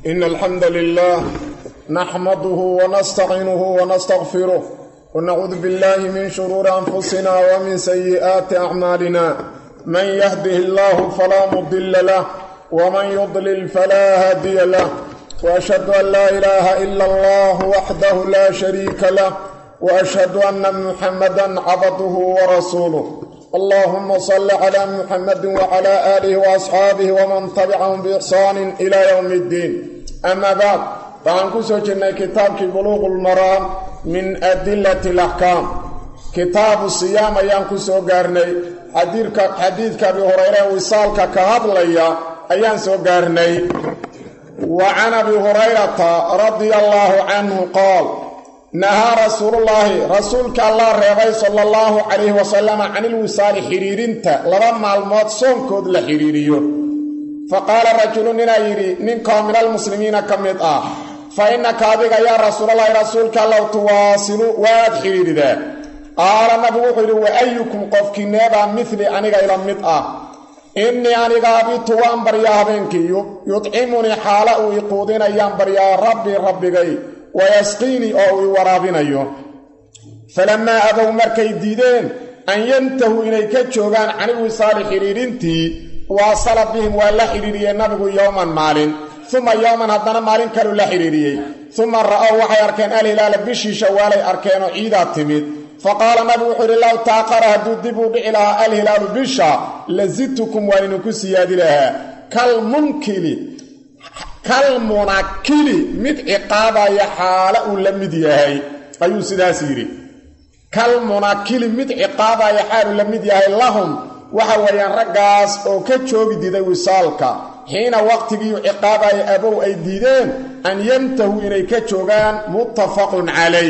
إن الحمد لله نحمده ونستعينه ونستغفره ونعوذ بالله من شرور أنفسنا ومن سيئات أعمالنا من يهده الله فلا مضل له ومن يضلل فلا هادي له وأشهد أن لا إله إلا الله وحده لا شريك له وأشهد أن محمدا عبده ورسوله اللهم صل على محمد وعلى آله وأصحابه ومن تبعهم بإحسان إلى يوم الدين أما بعد فعن كسوجنا كتاب بلوغ المرام من أدلة الأحكام كتاب الصيام أيام كسو قارني حديثك أبي هريرة وصالك كهضليا أيام سو قارني وعن أبي هريرة رضي الله عنه قال nahaa rasuulullaahi rasuulka allah reebay sala allahu calayhi wasalama canilwisaali xidhiirinta laba maalmood soonkood la xidhiiriyo fa qaala rajulu ninaa yidhi ninkoo minalmuslimiina ka mid ah fa innaka adiga yaa rasuulallaahi rasuulka allow tuwaasilu waad xidhiiridaa qaala nabigu wuxuu yidhi wa ayukum qofkiineebaa midli aniga ila mid ah innii aniga abitu waan baryaa habeenkii yudcimunii xaala uu iquudinayaan baryaa rabbii rabbigay wayasqiinii oo uu i waraabinayo falammaa abow markay diideen an yantahuu inay ka joogaan canilwisaali xidhiidhintii waasala bihim waa la xidhiidhiyey nabigu yowman maalin uma yowman haddana maalin kaluu la xidhiidhiyey uma ra'ow waxay arkeen alhilaala bishii shawaalay arkeenoo ciidaa timid faqaala nabigu wuxuu yidhi low taaqara hadduu dib uu dhici lahaa alhilaalu bisha la zidtukum waa idinku siyaadi lahaa kalmunkili kalmunakili mid ciqaabaya xaala uu la mid yahay ayuu sidaas yidhi kalmunakili mid ciqaabaya xaaluu la mid yahay lahum waxa weeyaan raggaas oo ka joogi diiday wisaalka xiina waqtigiiu ciqaabaya abow ay diideen an yantahuu inay ka joogaan muttafaqun calayh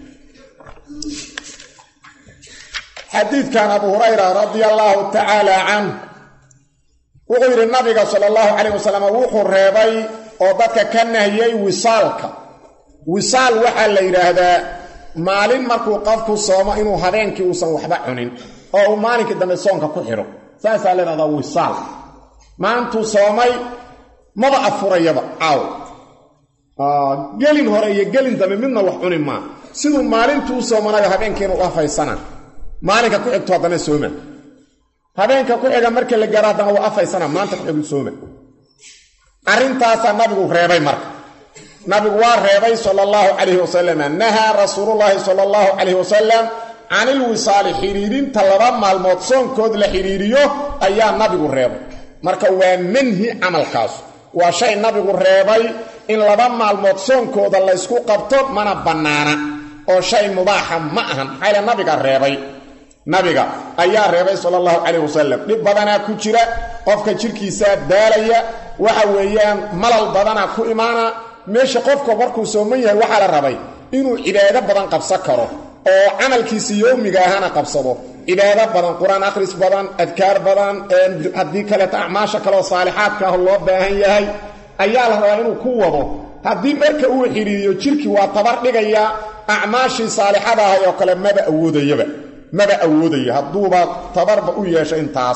xadiidkan abu hurayra radia allaahu tacaala canh wuxuu yidhi nabiga sala allahu calayh wasalam wuxuu reebay oo dadka ka nahiyey wisaalka wisaal waxaa la yidhaahdaa maalin markuu qofku soomo inuu habeenkii uusan waxba cunin oo uu maalinkii dambe soonka ku xidho saasaa la yidhahdaa wisaal maantuu soomay maba afurayaba caaw gelin hore iyo gelin dambe midna wax cuni maa siduu maalintuu u soomanayo habeenkiina u afaysana maalinka ku xigto haddana sooma habeenka ku xiga marka la gaaro haddana waa afaysana maanta ku xigu sooma arrintaasaa nabigu reebay marka nabigu waa reebay sala allahu calayhi wasalam nahaa rasuulullaahi sala allahu calayhi wasalam canilwisaali xidhiidhinta laba maalmood soonkood la xidhiidhiyo ayaa nabigu reebay marka waa manhi camalkaas waa shay nabigu reebay in laba maalmood soonkooda laysku qabto mana bannaana oo shay mubaaxa ma ahan maxaa yale nabiga reebay nabiga ayaa reebay sala allahu calayh wasalam dhib badanaa ku jira qofka jirkiisaa daalaya waxa weeyaan malal badanaa ku imaana meesha qofka markuu sooman yahay waxaa la rabay inuu cibaado badan qabsan karo oo camalkiisa yowmiga ahana qabsado cibaado badan qur-aan akhris badan adkaar badan haddii kaleeto acmaasha kaleoo saalixaadka ah loo baahan yahay ayaa la rabaa inuu ku wado haddii marka uu xidhiiriyo jirkii waa tabar dhigaya acmaashii saalixada ahay oo kale maba awoodayaba maba awoodayo hadduuba tabarba u yeesho intaas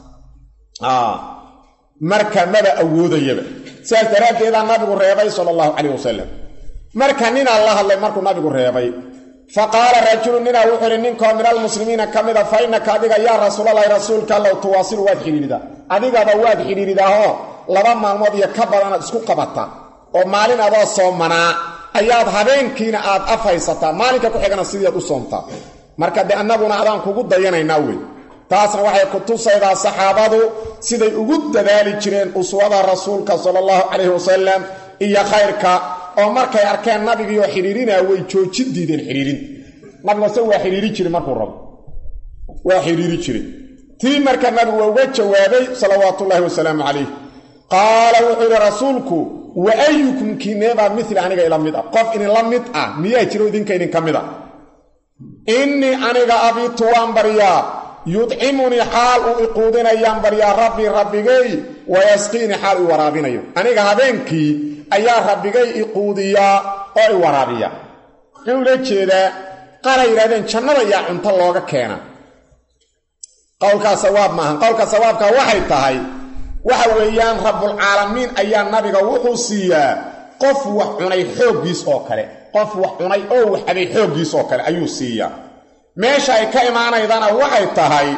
marka maba awoodayaba sidaas daraaddeedaa nabigu reebay sala allahu calayh wasalam marka ninaa la hadlay markuu nabigu reebay fa qaala rajulu ninaa wuxuu ihi ninkoo min almuslimiina ka mida fa innaka adiga yaa rasuulalahi rasuulka allow tuwaasilu waad xidhiiridaa adigaba waad xidhiiridaahoo laba maalmood iyo ka badanaad isku qabataa oo maalin adoo soomanaa ayaad habeenkiina aad afhaysataa maalinka ku xigana sidiiad u soomtaa marka de annaguna adaan kugu dayanaynaa wey taasna waxay ku tusaydaa saxaabadu siday ugu dadaali jireen uswada rasuulka sala allahu calayhi wasalam iyo khayrka oo markay arkeen nabigiioo xidhiirinaa way joojin diideen xidhiirinta nabigase waa xidhiiri jire markuu rabo waa xidhiiri jire tii marka nabigu waa uga jawaabay salawaatuullaahi wasalaamu calayh qaala wuxuu yidhi rasuulku wa ayukum kiineebaa mili aniga ila mid ah qof idinla mid ah miyaa jiro idinka idinka mid a innii aniga abitu waan baryaa yudcimunii xaal uu iquudinayaan baryaa rabbii rabbigay wayasqiinii xaal i waraabinayo aniga habeenkii ayaa rabbigay iquudiyaa oo i waraabiya muxuu ula jeedaa qaala yidhahdeen jannada yaa cunto looga keena qowlkaa sawaab maahan qowlka sawaabka waxay tahay waxa weeyaan rabbulcaalamiin ayaa nabiga wuxuu siiyaa qof wax cunay xooggiis oo kale qof wax cunay oo wax cabay xooggiis oo kale ayuu siiyaa meesha ay ka imaanaydana waxay tahay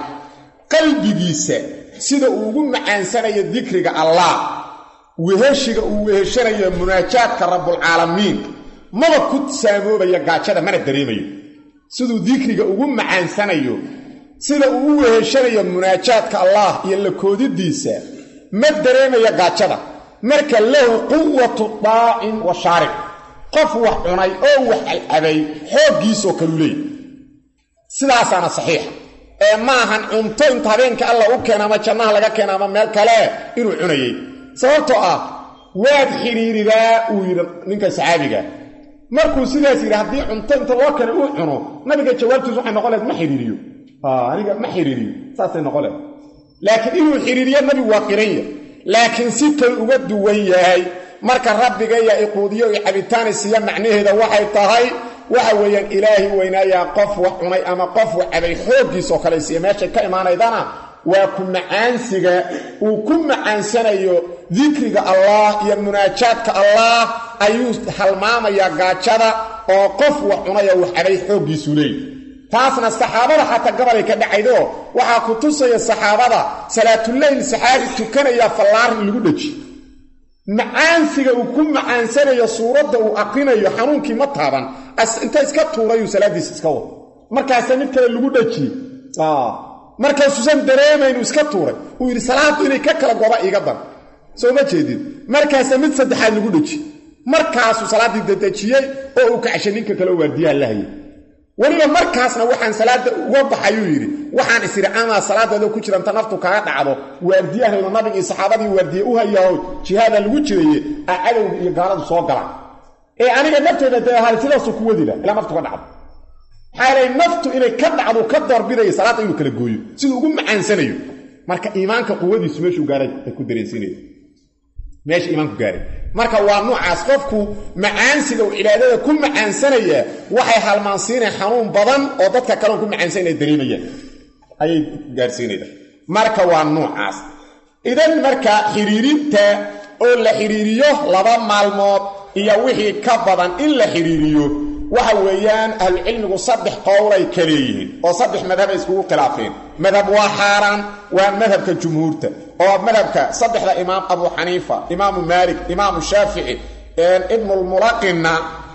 qalbigiisa sida uu ugu macaansanayo dikriga allah weheshiga uu weheshanayo munaajaadka rabbulcaalamiin maba ku saamoobaya gaajada mana dareemayo siduu dikriga ugu macaansanayo sida uu u weheshanayo munaajaadka allah iyo la koodidiisa ma dareemayo gaajada marka lahu quwatu daacin wa shaaric qof wax cunay oo wax cabay xooggiisoo kalu leeyay sidaasaana saxiixa ee ma ahan cunto inta habeenka alla u keena ama jannaha laga keena ama meel kale inuu cunayay sababtoo ah waad xidhiiridaa uu yidhi ninka saxaabiga markuu sidaas yidhi haddii cunto inta loo keenay uu cuno nabiga jawaabtiisu waxay noqon leed ma xidhiiriyo aniga ma xidhiiriyo saasay noqon leed laakiin inuu xidhiiriyo nabigu waa qiranya laakiin si kale uga duwan yahay marka rabbigaya iquudiyo i cabitaani siiya macnaheeda waxay tahay waxa weeyaan ilaahi weynaayaa qof wax cunay ama qof wax cabay xooggiisoo kale siiya meeshay ka imaanaydana waa ku macaansiga uu ku macaansanayo dikriga allah iyo munaajaadka allah ayuu halmaamayaa gaajada oo qof wax cunaya wax cabay xooggiisuu leeyahy taasna saxaabada xataa gabalay ka dhacaydo waxaa ku tusaya saxaabada salaatuleyl saxaabi tukanaya fallaar in lagu dheji macaansiga uu ku macaansanayo suuradda uu aqrinayo xanuunkii ma taaban inta iska tuurayuu salaaddiisa iska wado markaasa mid kale lagu dhejiyey markaasuusan dareemaynu iska tuuray uu yidhi salaaddu inay ka kala goda iiga dan soo ma jeedid markaasa mid saddexaad lagu dheji markaasuu salaaddii dadejiyey oo uu kacshay ninka kale waardiyaha la hayay weliba markaasna waxaan salaadda uga baxayuu yidhi waxaan is idhi amaa salaadaadoo ku jiranta naftu kaga dhacdo waardiyahayno nabigii saxaabadii waardiye u hayaho jihaada lagu jiraye a cadowga iyo gaaladu soo gala ee aniga nafteyda dee ahaal sidaasuu ku wadila ilaa naftu ka dhacdo maxaa naftu inay ka dhacdo ka doorbidaya salaadda inuu kala gooyo siduu ugu macaansanayo marka iimaanka quwadiisu meeshuu gaaray ay ku dareensiinaya meesha iimaanku gaaray marka waa nuucaas qofku macaansiga uu cibaadada ku macaansanaya waxay halmaansiinaya xanuun badan oo dadka kaleon ku macaansanaya dareemayaan ayay gaarsiinayda marka waa nuucaas idan marka xidhiirinta oo la xidhiiriyo laba maalmood iyo wixii ka badan in la xidhiiriyo waxa weeyaan ahlucilmigu saddex qowlay ka leeyihiin oo saddex madhabay iskugu khilaafeen madhab waa xaaraan waa madhabka jumhuurta oo madhabka saddexda imaam abu xaniifa imaamu maalik imaamu shaafici ibnulmulaqinna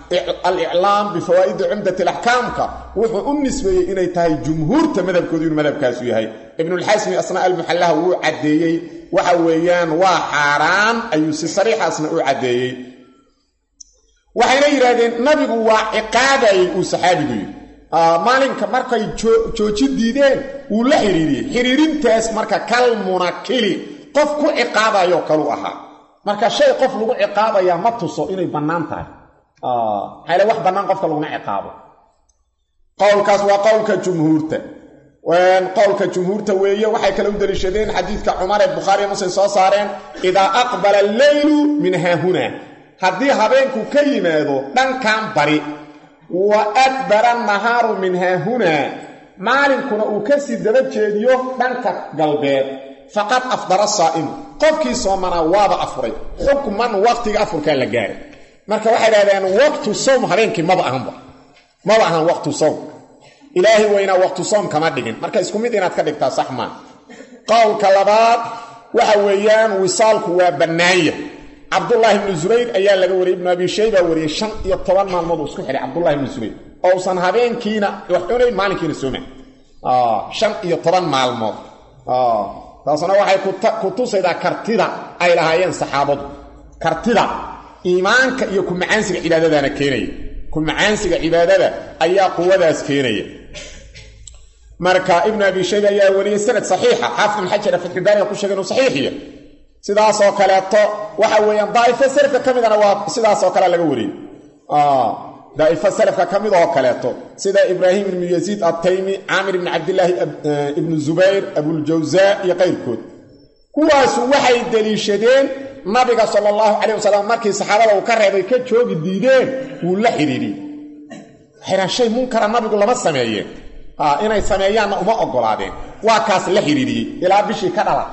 aliclaam bifawaa'idi cumdat alaxkaamka wuxuu u nisbeeyey inay tahay jumhuurta madhabkoodu inuu madhabkaasu yahay ibnulxasmi asnaa almuxallaha wuu caddeeyey waxa weeyaan waa xaaraan ayuu si sariixaasna u caddeeyey waxayna yidhaahdeen nabigu waa ciqaabayey uu saxaabigu yidhi maalinka markay jooji diideen wuu la xidhiiriyey xidhiirintaas marka kal munakili qof ku ciqaabayoo kalu ahaa marka shay qof lagu ciqaabayaa ma tuso inay bannaan tahay maxayle wax bannaan qofka laguma ciqaabo qowlkaas waa qowlka jumhuurta qowlka jumhuurta weeye waxay kale u daliishadeen xadiidka cumar ee bukhaariiyo muslim soo saareen idaa aqbala alleylu min haahuna haddii habeenku ka yimaado dhankan bari wa adbara nahaaru min haahunaa maalinkuna uu ka sii daba jeediyo dhanka galbeed faqad afdara saa'imu qofkii soomanaa waaba afuray xukman waqtiga afurkaa la gaaray marka waxay dhahdeen waqtu sawm habeenkii maba ahanba maba ahan waqtu sawm ilaahay weynaa waqtu sawm kama dhigin marka isku mid inaad ka dhigtaa sax maa qowlka labaad waxa weeyaan wisaalku waa bannaanya cabdullaahi ibnu zubayr ayaa laga wariyey ibnu abi shayba wariyey shan iyo toban maalmood uu isku xidhay cabdullahi ibnu zubayr oo usan habeenkiina wax cunayn maalinkiina soomayn shan iyo toban maalmood taasna waxay ku tusaydaa kartida ay lahaayeen saxaabadu kartida iimaanka iyo ku macaansiga cibaadadaana keenaya ku macaansiga cibaadada ayaa quwadaas keenaya marka ibnu abi shayba ayaa wariyey sanad saxiixa xaafid ibn xajar fatxibaaniga ku sheegay inuu saxiixiya sidaasoo kaleeto waxa weeyaan daa'ifo salafka ka midana waa sidaasoo kale laga wariyey daa'ifo salafka ka mid oo kaleeto sida ibraahim ibnu yaziid attaymi caamir ibni cabdillaahi ibnu zubayr abuljawsaa iyo qayrkood kuwaasu waxay deliishadeen nabiga sala allahu calayh wasalam markii saxaabada uu ka reebay ka joogi diideen wuu la xidhiidhiyey waxaydhahan shay munkara nabigu lama sameeyeen inay sameeyaanna uma oggolaadeen waa kaas la xidhiidhiyey ilaa bishii ka dhalatay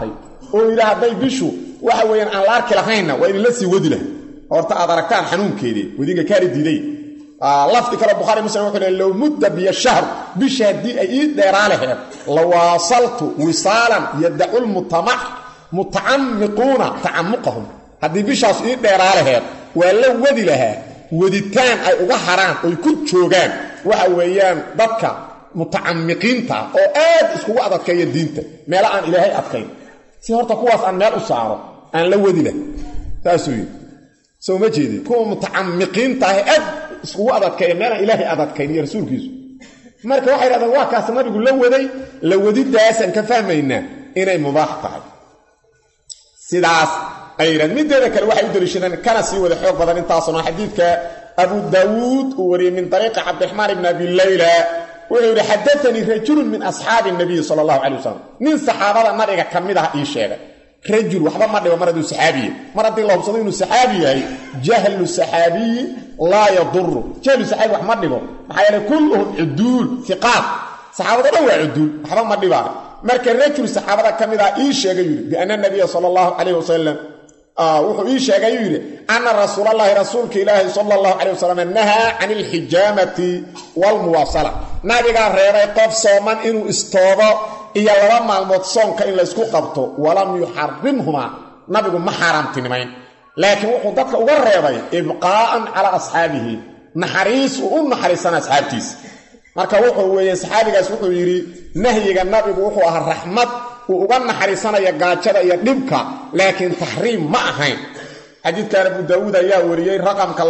oo yidhi hadday bishu waxa weeyaan aan la arki lahaynna waa idinla sii wadi laha horta aad aragtaan xanuunkeedii wadinka kaari diiday lafdi kale bukhaari muslim wuxuu leey low mudda biyo shahr bisha haddii ay ii dheeraa laheed la waasaltu wisaalan yadacu lmutamac mutacamiquuna tacamuqahum haddii bishaas ii dheeraa laheed waa la wadi lahaa waditaan ay uga haraan oy ku joogaan waxa weeyaan dadka mutacamiqiinta oo aad iskugu adadkeeya diinta meelo aan ilaahay adkayn si horta kuwaas aan meel u saaro aan la wadi lah saasuu yidhi soo ma jeedi kuwa mutacamiqiinta ah aad iskugu adadkeeya meelaan ilaahay adadkayn iyo rasuulkiisu marka waxay dhahdeen waa kaas nabigu la waday la wadidaasaan ka fahmaynaa inay mubaax tahay sidaas ay yidhahdeen mideeda kale waxay u daliishadeen kana sii wada xoog badan intaasuna xadiidka abu daawuud uu wariyey min ariiqi cabdiraxmaan ibni abi layla wuxuu yidhi xadaanii rajulun min asxaabi nabiyi sala allahu calay wasalam nin saxaabada nabiga ka mid ah ii sheegay rajul waxba ma dhibo mar hadduu saxaabiye mar haddii la hubsado inuu saxaabi yahay jahlu saxaabiyi laa yaduru jahlu saxaabi wax ma dhibo maxaa yeele kulluhum cuduul iqaad saxaabado dhan waa cuduul waxba ma dhibaa marka rajul saxaabada ka mid ah ii sheegay yidhi biana nabiya sala allahu calayh wasalam wuxuu ii sheegay yuu yidhi ana rasuulallaahi rasuulka ilaahi sala allahu calay wasalam nahaa can ilxijaamati waalmuwaasala nabigaa reebay qof sooman inuu istoobo iyo laba maalmood soonka in laysku qabto walam yuxarimhumaa nabigu ma xaaraamtinimayn laakiin wuxuu dadka uga reebay ibqaa'an calaa asxaabihi naxariis uu u naxariisana asxaabtiisa marka wuxuu weeye saxaabigaas wuxuu yidhi nahyiga nabigu wuxuu ahaa raxmad uu uga naxariisanaya gaajada iyo dhibka laakiin taxriim ma ahayn xadiidkan abu daawuud ayaa wariyey raqamka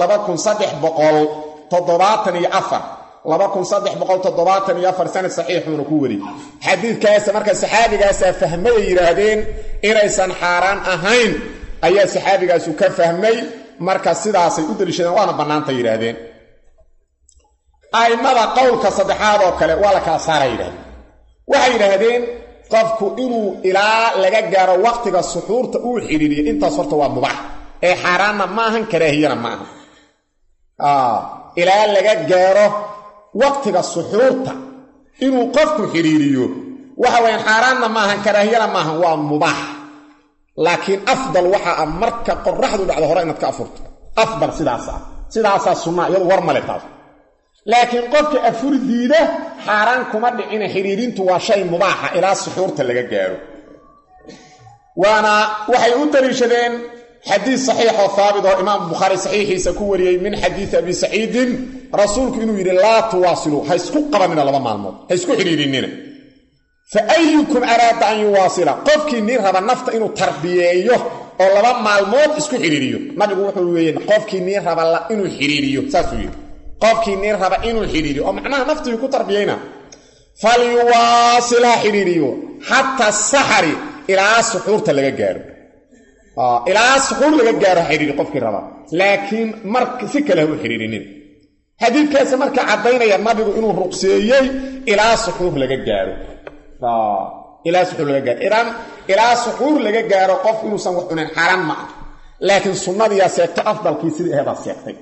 sanad saxiixuuna ku wariyey xadiidkaas marka saxaabigaasaa fahmayay yidhaahdeen inaysan xaaraan ahayn ayaa saxaabigaasu ka fahmay marka sidaasay u daliishadeen waana bannaanta yidhaahdeen a'immada qowlka saddexaad oo kale waa la kala saara yidhahdeen waxay yidhaahdeen qofku inuu ilaa laga gaaro waqtiga suxuurta uu xidhiiriyo intaas horta waa mubaax ee xaaraanna maahan karaahiyana ma aha ilaa laga gaaro waqtiga suxuurta inuu qofku xidhiiriyo waxa weyaan xaaraanna maahan karaahiyana maahan waa mubaax laakiin afdal waxa ah marka qoraxdu dhacdo hore inaad ka afurto afdal sidaas ah sidaasaa sunnaa iyadu war male taas laakiin qofka afur diida xaaraan kuma dhicina xidhiirintu waa shay mubaaxa ilaa suxuurta laga gaaro waana waxay u daliishadeen xadiis saxiix oo haabit oo imaam bukhaari saxiixiisa ku wariyey min xadiisi abi saciidin rasuulku inuu yidhi laa tuwaasiluu ha isku qabanina laba maalmood ha isku xidhiirinina fa ayukum araada an yuwaasila qofkii nin raba nafta inuu tarbiyeeyo oo laba maalmood isku xidhiiriyo nabigu wuxuu weeye qofkii nin raba inuu xidhiiriyo saasuu yidhi qofkii nin raba inuu xidhiiriyo oo macnaha naftii ku tarbiyeyna falyuwaasil ha xidhiiriyo xataa saxari ilaa suxuurta laga gaaro ilaa suxuur laga gaaro ha xidhiiri qofkii raba laakiin mar si kale ha u xidhiirinin xadiidkaasi marka caddaynaya nabigu inuu ruqseeyey ilaa suxuur laga gaaro ilaa suxuur laga gaaro idan ilaa suxuur laga gaaro qof inuusan wax cunayn xaaraan ma ah laakiin sunnadiyaa seegto afdalkii sidii aheedaa seegtay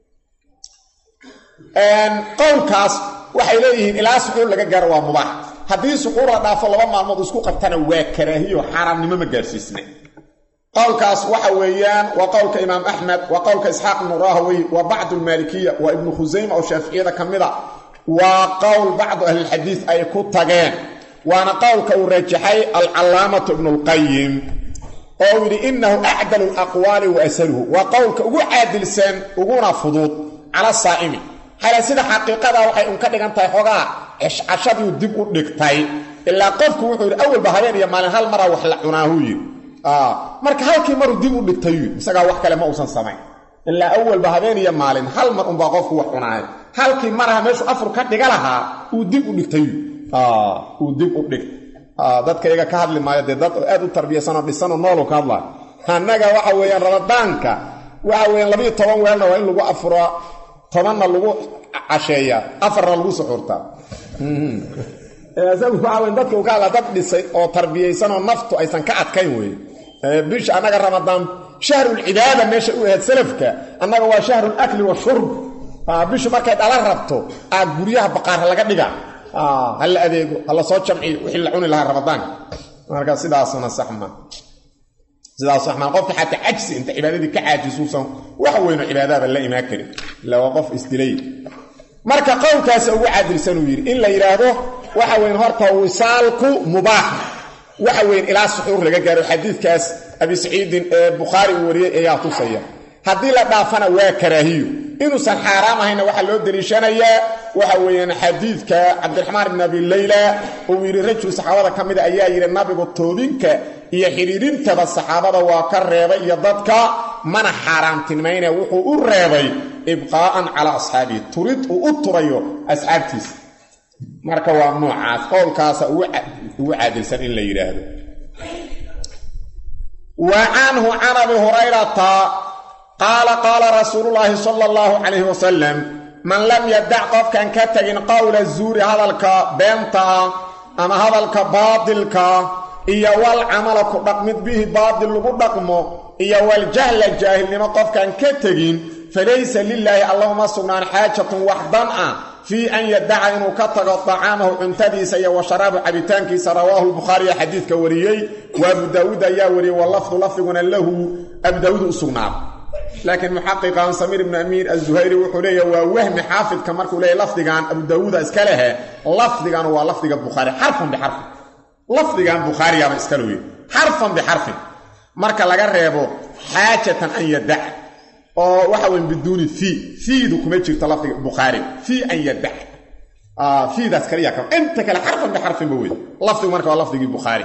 qowlkaas waxay leeyihiin ilaa suxuur laga gaaro waa mubaax haddii suxuur la dhaafo laba maalmood isku qabtana waa karaahiyo xaaraamnimo ma gaarsiisna qowlkaas waxa weeyaan waa qowlka imaam axmed waa qowlka isxaaq ibnu rahawey waa bacdu lmaalikiya waa ibnu khusayma oo shaaficiyada ka mid a waa qowl bacdu ahlilxadiid ay ku tageen waana qowlka uu rajaxay alcallaamatu ibnulqayim oo uu yidhi inahu acdalu laqwaali wa asaluhu waa qowlka ugu caadilsan uguna fudud cala saa'imi xala sida xaqiiqada waxay un ka dhigan tahay xoogaa cashadiiu dib u dhigtay ilaa qofku wuxuu yidhi awalba habeen iyo maalin hal maraa wax la cunaahuu yidhi marka halkii maruu dib u dhigtay yidhi isagaa wax kale ma uusan samayn ilaa awalba habeen iyo maalin hal mar unbaa qofku wax cunaay halkii maraha meeshuu afur ka dhiga lahaa uu dib u dhigtay yidhi uu dib u dhigtay dadka iyaga ka hadli maayo dee dad aad u tarbiyaysanoo dhisanoo noolu ka hadlaayo annaga waxa weeyaan ramadaanka waxa weeyaan labiiyo toban weelna waa in lagu afuraa tobanna lagu casheeyaa afarna lagu suxuurtaa isagu waxa weyn dadka uu ka hadlaa dad dhisay oo tarbiyaysanoo naftu aysan ka adkayn weye bisha annaga ramadaan shahrulcibaada meesha u ahayd salafka annaga waa shahrulakli washurb bishu markay dhala rabto aa guryaha baqaara laga dhiga ha la adeego ha la soo jamciyo wixii la cuni lahaa ramadaanka marka sidaasuna sax ma sidaas raxmaan qofka xataa cajsi inta cibaadadii ka caajisuusan wax weyno cibaadaaba la imaan karin ila waa qof isdilay marka qowlkaasa ugu caadilsan uu yidhi in la yidhaahdo waxa weyn horta wisaalku mubaax waxa weyn ilaa suxuur laga gaaro xadiidkaas abi saciidin ee bukhaari uu wariyey ayaa tusaya haddii la dhaafana waa karaahiyo inuusan xaaraam ahayna waxaa loo deliishanayaa waxa weeyaan xadiidka cabdiraxmaan ibn abi leyla uu yidhi rajul saxaabada ka mida ayaa yidhi nabigu toobinka iyo xidhiidhintaba saxaabada waa ka reebay iyo dadka mana xaaraamtilmayne wuxuu u reebay ibqaa'an calaa asxaabihi turid uu u turayo asxaabtiisa marka waa noocaas qowlkaasa ugu caadilsan in la yidhaahdo wa canhu can abi hurayrata qaala qaala rasuululaahi sala allahu calayhi wasalam man lam yadac qofkan ka tegin qowla zuuri hadalka beenta ah ama hadalka baadilka iyo wal camala ku dhaqmid bihi baadil lagu dhaqmo iyo waljahla jaahilnimo qofkan ka tegin falaysa lilaahi allahuma sugnaan xaajatun wax dan ah fii an yadaca inuu ka tago dacaamahu cuntadiisa iyo wa sharaabu cabitaankiisa rawaahu lbukhaariya xadiidka wariyey wa abu daawuud ayaa wariyey wa lafdu lafdiguna lahu abu daawuud u sugnaada laakiin muxaqiqan samiir ibnu amiin azuhayri wuxuu leeyahy waa wahmi xaafidka markuu leeyahy lafdigan abu daawuuda iska lehe lafdigan waa lafdiga bukhaari xarfan bixarfin lafdigan bukhaariyaaba iska looye xarfan bixarfin marka laga reebo xaajatan an yadac oo waxa weyn biduuni fii fiidu kuma jirto lafdiga bukhaari fii an yadac fiidaas kaliya ka inta kale xarfan bixarfinba wey lafdigu marka waa lafdigii bukhaari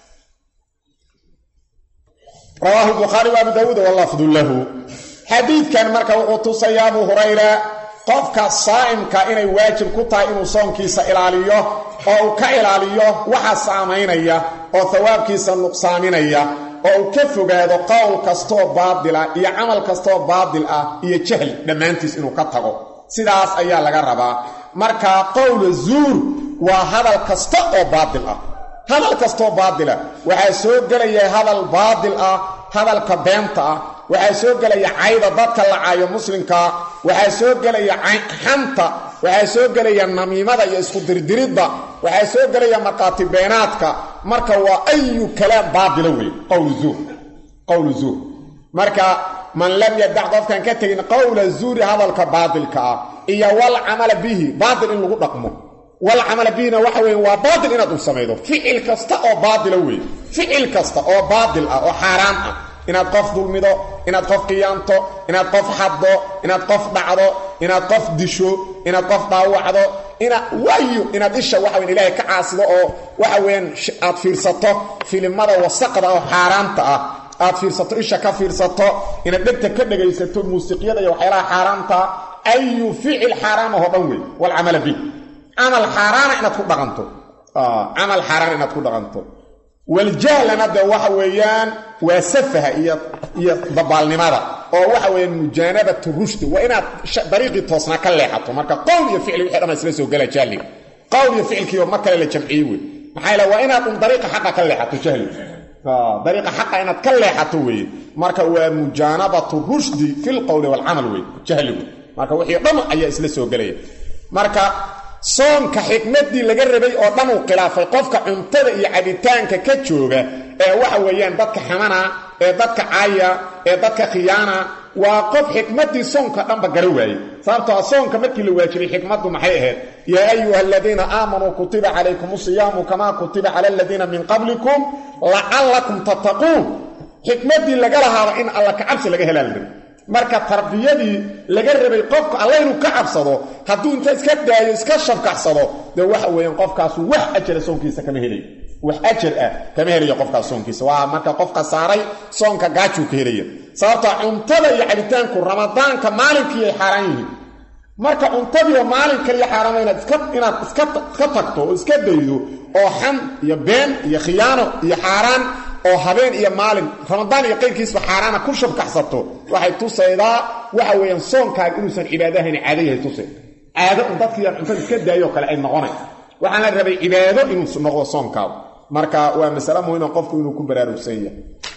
rawaahu bukhaari wa abu daawuud walafdu lahu xadiidkan marka wuxuu tusaya abu hurayra qofka saa'imka inay waajib ku tahay inuu soonkiisa ilaaliyo oo uu ka ilaaliyo waxa saamaynaya oo hawaabkiisa nuqsaaminaya oo uu ka fogaado qowl kastoo baadil ah iyo camal kastoo baadil ah iyo jahli dhammaantiis inuu ka tago sidaas ayaa laga rabaa marka qowla zuur waa hadal kasta oo baadil ah hadal kastoo baadila waxaa soo gelaya hadal baadil ah hadalka beenta ah waxaa soo gelaya cayda dadka la caayo muslimka waxaa soo gelaya xanta waxaa soo gelaya namiimada iyo isku dirdiridda waxaa soo gelaya markhaati beenaadka marka waa ayu kalaam baadila wey qowlu zuur qowlu zuur marka man lam yadac qofkan ka tegin qowla zuuri hadalka baadilka ah iyo wal camala bihi baadil in lagu dhaqmo wal camala bihina waxa weeye waa baadil inaad u samaydo ficil kasta oo baadila wey ficil kasta oo baadil ah oo xaaraan ah inaad qof dulmido inaad qof qiyaanto inaad qof xaddo inaad qof dhacdo inaad qof disho inaad qof dhaawacdo inaad waayo inaad isha waxa weyn ilaahay ka caasido oo waxa weeyaan aad fiirsato filimada wasaqda oo xaaraanta ah aad fiirsato isha ka fiirsato inaad dhegta ka dhegaysato muusiqyada iyo waxyaalaha xaaraanta ayu ficil xaaraam ahoo dhan wey walcamala bih camal xaaraana inaad ku dhaqanto camal xaaraan inaad ku dhaqanto waljahlana de waxa weeyaan waa safaha iyo iyo dabaalnimada oo waxa weeyaan mujaanabatu rushdi waa inaad dariiqii toosnaa ka leexato marka qowl iyo ficli wixii dhan isla soo gala jahliga qowl iyo ficilkiiba mar kale la jamciyey wey maxaa yeele waa inaad un dariiqa xaqa ka leexato jahliga dariiqa xaqa inaad ka leexato weeye marka waa mujaanabatu rushdi fi lqowli waalcamal wey jahligu marka wixii dhan ayaa isla soo gelaya marka soonka xikmaddii laga rabay oo dhan uu khilaafay qofka cuntada iyo cabitaanka ka jooga ee waxa weeyaan dadka xamana ee dadka caaya ee dadka khiyaana waa qof xikmaddii soonka dhanba gara waaye sababtoo soonka markii la waajibay xikmaddu maxay ahayd yaa ayuha aladiina aamanuu kutiba calaykum siyaamu kamaa kutiba cala aladiina min qablikum lacallakum tattaquun xikmaddii laga lahaaba in alla kacabsi laga helaa la rabay marka tarbiyadii laga rabay qofka alla inuu ka cabsado hadduu inta iska daayo iska shabkacsado dee waxa weeyaan qofkaasu wax ajara soonkiisa kama helayo wax ajar ah kama helayo qofkaas soonkiisa waa marka qofka saaray soonka gaajuu ka helaya sababta cuntada iyo cabitaanku ramadaanka maalinkii ay xaaraan yihiin marka cuntadiiba maalin kaliya xaaraama inaad iska inaad iska iska tagto oo iska daydo oo xan iyo been iyo khiyaano iyo xaaraan oo habeen iyo maalin ramadaan iyo qayrkiisba xaaraana ku shabkaxsato waxay tusaydaa waxa weeyaan soonkaaga inuusan cibaadahayn caado yahay tusay caado un dadkiiaan cuntada iska daayoo kale ay noqonay waxaan la rabay cibaado inuu noqdo soonkaagu marka waa masale muhiima qofku inuu ku baraarugsan yahay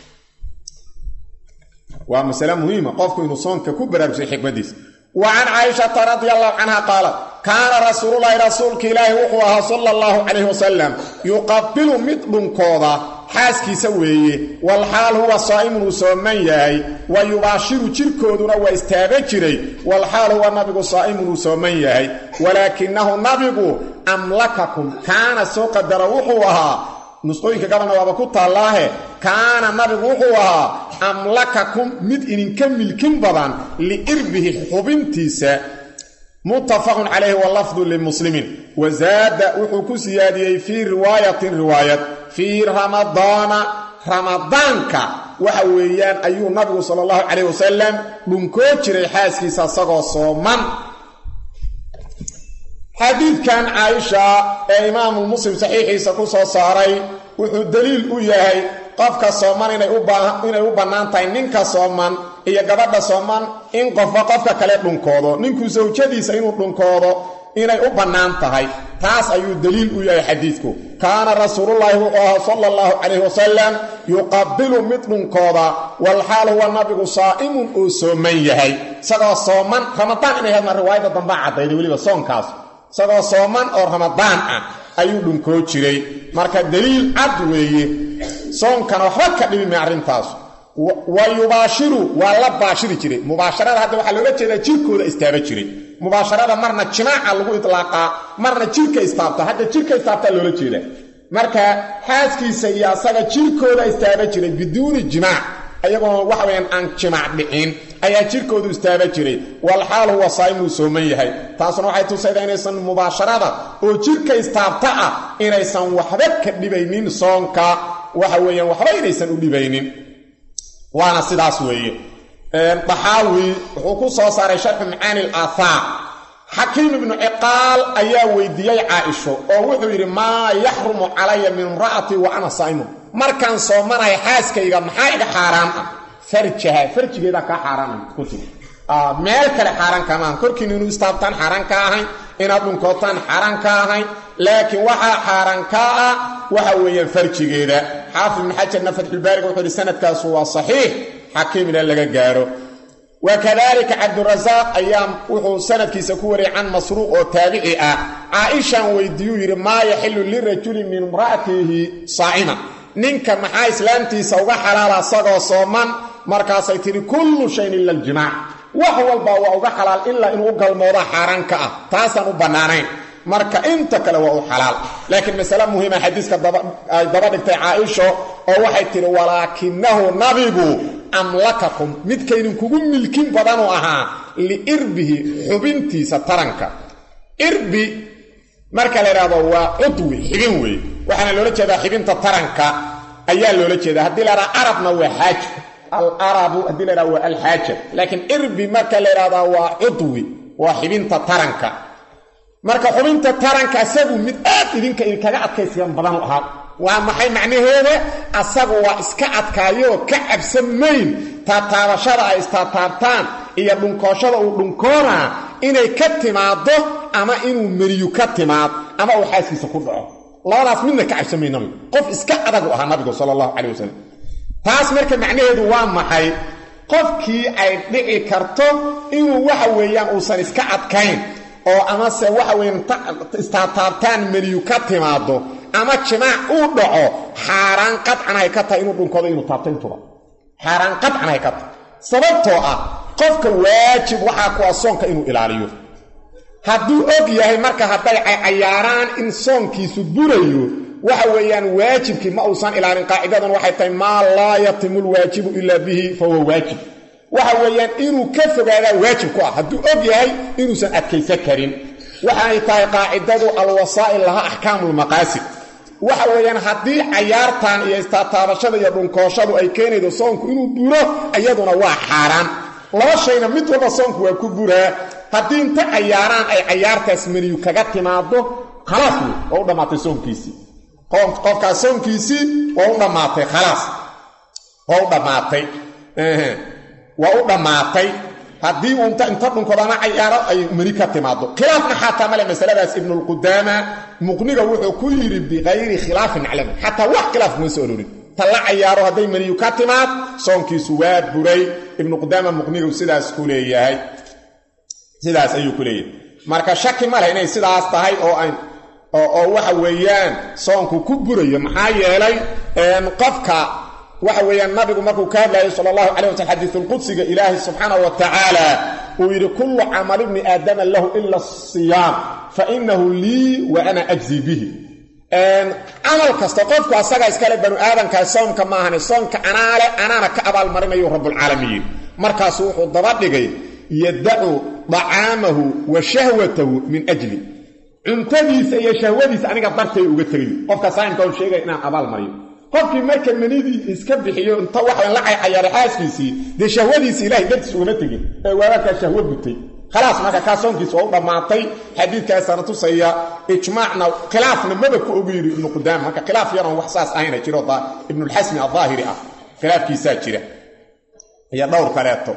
waa masale muhiima qofku inuu soonka ku baraarugsan xikmadiisa wa can caaishata radi allahu canha qaalat kaana rasuululahi rasuulka ilaahi wuxuu ahaa sala allahu calayhi wasalam yuqabilu mid dhunkooda xaaskiisa weeye walxaal huwa saa'imun uu sooman yahay wa yubaashiru jirkooduna waa istaaba jiray walxaal huwa nabigu saa'imun uu sooman yahay walaakinahu nabigu amlakakum kaana soo qadara wuxuu ahaa nusqooyinka gabalna waaba ku taallaahe kaana nabigu wuxuu ahaa amlakakum mid idinka milkin badan liirbihi xubintiisa muttafaqun calayhi walafdu limuslimiin wazaada wuxuu ku siyaadiyey fii riwaayatin riwaayad fii ramadaana ramadaanka waxa weeyaan ayuu nabigu sala allahu calayh wasalam dhunkoo jiray xaaskiisa isagoo sooman xadiidkan caaisha ee imaamu muslim saxiixiisa ku soo saaray wuxuu daliil u yahay qofka sooman inay u bannaan tahay ninka sooman iyo gabadha sooman in qofba qofka kale dhunkoodo ninku sawjadiisa inuu dhunkoodo inay u bannaan tahay taas ayuu daliil u yahay xadiidku kaana rasuulullaahi wuxuu ahaa sala allahu calayhi wasalam yuqabilu mid dhunkooda walxaal huwa nabigu saa'imun uu sooman yahay isagoo sooman ramadaan inay hadna riwaayadda dambaa caddayday weliba soonkaas isagoo sooman oo ramadaan ah ayuu dhunkoo jiray marka daliil cad weeye soonkana waxba ka dhibimay arrintaas wa yubaashiru waa la baashiri jiray mubaasharada hadda waxaa looga jeedaa jirkooda istaaba jiray mubaasharada marna jimaaca lagu itlaaqaa marna jirka istaabta hadda jirka istaabtaa loola jeedaa marka xaaskiisa iyo asaga jirkooda istaaba jiray biduuni jimaac ayagoona waxa weyaan aan jimaac dhicin ayaa jirkoodu istaaba jiray walxaal huwa saa'imuu sooman yahay taasuna waxay tusaydaa inaysan mubaasharada oo jirka istaabta ah inaysan waxba ka dhibaynin soonka waxa weeyaan waxba inaysan u dhibaynin waana sidaas weeye daxaawi wuxuu ku soo saaray sharxu macaani alaahaar xakiim ibnu ciqaal ayaa weydiiyey caaisho oo wuxuu yidhi maa yaxrumu calaya min imra'atii wa ana saa'imun markaan soomanaya xaaskayga maxaa iga xaaraan ah farjaha farjigeedaa kaa xaaraana ku tiri meel kale xaaraan kamaahan korkiina inuu istaabtaan xaaraan ka ahayn inaad dhunkootaan xaaraan ka ahayn laakiin waxaa xaaraan kaa ah waxa weeyaan farjigeeda xaafid ibnu xajarna fatxulbaariga wuxuu yidhi sanadkaasu waa saxiix xakiim ila laga gaaro wakadalika cabdurasaaq ayaa wuxuu sanadkiisa ku wariyay can masruuq oo taabici ah caaishan weydiiyuu yidhi maa yaxilu lirajuli min imra'atihi saa'ima ninka maxaa islaamtiisa uga xalaala asagoo sooman markaasay tidhi kullu shayin ila aljimaac wax walba waa uga xalaal ilaa inuu u galmooda xaaraan ka ah taasaan u bannaanayn marka inta kale waa u xalaal laakiin masale muhiima xadiiska ay daba dhigtay caaisho oo waxay tidhi walaakinahu nabigu amlakakum midkaydinkugu milkin badanuu ahaa liirbihi xubintiisa taranka irbi marka la idhaahdo waa cudwi xibin weeye waxaana loola jeedaa xibinta taranka ayaa loola jeedaa haddii la idhaha arabna waa xaaja alarabu haddii la idhaha waa alxaaja laakiin irbi marka la idhahdaa waa cudwi waa xibinta taranka marka xubinta taranka asagu mid aad idinka idinkaga adkaysigan badan u ahaa waa maxay macnaheeda asagu waa iska adkaayoo ka cabsan mayn taataabashada ay istaataabtaan iyo dhunkooshada uu dhunkoonaa inay ka timaaddo ama inuu meriyu ka timaad ama uu xaaskiisa ku dhaco labadaas midna ka cabsan mayn nabigu qof iska adag u ahaa nabigu sala allahu calay wasalam taas marka macnaheedu waa maxay qofkii ay dhici karto inuu waxa weeyaan uusan iska adkayn oo amase waxa weyan istaataabtaan meniyu ka timaado ama jimaac uu dhaco xaaraan qadcan ay ka tahay inuu dhunkoodo inuu taabto intuba xaaraan qadcan ay ka tahay sababtoo ah qofka waajib waxaa ku ah soonka inuu ilaaliyo hadduu og yahay marka hadday cayaaraan in soonkiisu burayo waxa weeyaan waajibkii ma uusan ilaalin qaacidadan waxay tahay maa laa yatimu lwaajibu ilaa bihi fa huwa waajib waxa weeyaan inuu ka fogaadaa waajib ku ah hadduu og yahay inuusan adkaysan karin waxaanay tahay qaacidadu alwasaa'il laha axkaamulmaqaasid waxa weeyaan haddii cayaartan iyo istaataabashada iyo dhunkooshadu ay keenaydo soonku inuu buro iyaduna waa xaaraan laba shayna mid walba soonku waa ku buraa haddii inta cayaaraan ay cayaartaas meniyu kaga timaado khalaas wey waa u dhammaatay soonkiisii qofkaas soonkiisii waa u dhammaatay khalaas waa u dhammaatay waa u dhammaatay haddii uu inta inta dhunkoodana cayaaro ay meni ka timaado khilaafna xataa male masaladaas ibnulqudaama muqniga wuxuu ku yidhi bikayri khilaafin naclam xataa wax khilaaf kuma soo olorin ta la cayaaro hadday meniyu ka timaad soonkiisu waa buray ibnuqudaama muqnigu sidaas ku leeyahay sidaas ayuu ku leeyahay marka shaki ma leh inay sidaas tahay oo ay oo waxa weeyaan soonku ku burayo maxaa yeelay qofka waxa weeyaan nabigu markuu ka hadlayay sala allahu calay waslm xadiisulqudsiga ilaahay subxaana wa tacaala uu yidhi kullu camal ibni aadama lahu ila asiyaam fa inahu lii wa ana ajzi bihi camal kasta qofku asaga iskale banu aadamkaa soomka maahane soomka anaale anaana ka abaalmarinayu rabbulcaalamiin markaasu wuxuu daba dhigay yadacu dacaamahu wa shahwatahu min ajli cuntadiisa iyo shahwadiisa aniga dartay uga tegayo qofka saa'imka on sheegaya inaan abaal mariyo qofkii marka manidii iska bixiyo inta waxaan la caycayaaray xaaskiisii dee shahwadiisii ilahay dartiis ugama tegin ee waagakaa shahwo gutay khalaas marka kaa soonkiisa waa u dhammaatay xadiidkaasana tusaya ijmaacna khilaafna maba ku ogu yidhi ibnu qudaama marka khilaaf yaroon wax saas ahayna jiro ibnulxasmi addaahiri ah khilaafkiisaa jira iyo dhowr kaleeto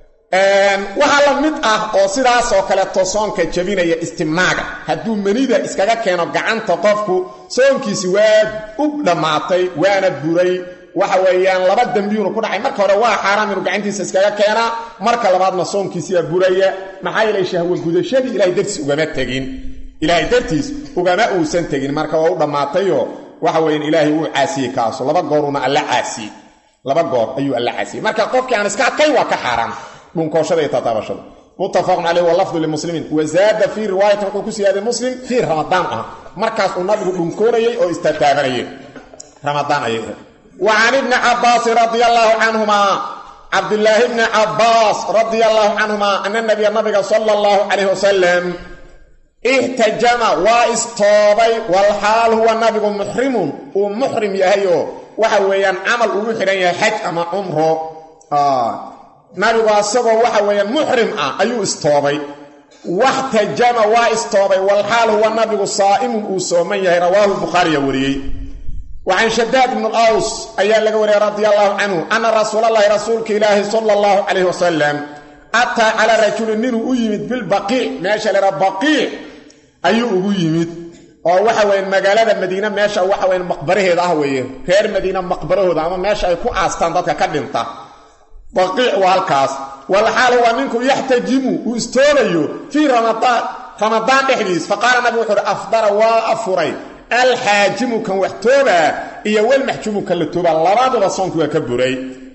waxaa la mid ah oo sidaasoo kaleeto soonka jabinaya istimnaaga hadduu manida iskaga keeno gacanta qofku soonkiisi waa u dhammaatay waana buray waxa weeyaan laba dembiyuunu ku dhacay marka hore waa xaaraam inuu gacantiisa iskaga keenaa marka labaadna soonkiisiyaa buraya maxaa yeelay shahwo gudashadii ilahay dartiis ugama tegin ilaahay dartiis ugama uusan tegin marka waa u dhammaatayoo waxa weeyaan ilaahay wuu caasiyey kaaso laba gooruuna alla caasiyey laba goor ayuu alla caasiyey marka qofkii aan iska adkayn waa ka xaaraan dhunkooshada iyo tataabashada muttafaqun caleyh walafdu limuslimiin wazaada fii riwaayatin wuxuu ku siyaaday muslim fii ramadaan ah markaas uu nabigu dhunkoonayey oo istataabanayay ramadaan ayay wa can ibni cabbaasin radia allaahu canhumaa cabdilaahi bni cabbaas radia allaahu canhumaa ana nabiya nabiga sala allahu calayh wasalam ihtajama waa istoobay walxaal huwa nabigu muxrimun uu muxrim yahayoo waxa weeyaan camal ugu xidhan yahay xaj ama cumro nabigu asagoo waxa weeyaan muxrim ah ayuu istoobay waxtajama waa istoobay walxaal huwa nabigu saa'imun uu sooman yahay rawaahu bukhaariya wariyey wa can shadaad ibnu aws ayaa laga wariyey radia allahu canhu anna rasuulallaahi rasuulka ilaahi sala allahu calayh wasalam ataa calaa rajulin ninuu u yimid bilbaqiic meesha laha baqiic ayuu ugu yimid oo waxa weeye magaalada madiine meesha waxa weyan maqbaraheeda ah weeye reer madiine maqbarahooda ama meesha ay ku aastaan dadka ka dhinta baqiic waa halkaas walxaal waa ninku yaxtajimu uu istoobayo fii ramadaan ramadaan dhexdiis faqaala nabigu wuxu uhi afdara waa afuray alxaajimu kan wax toobaa iyo walmaxjuumu kan la toobaa labaduba soonki waa ka buray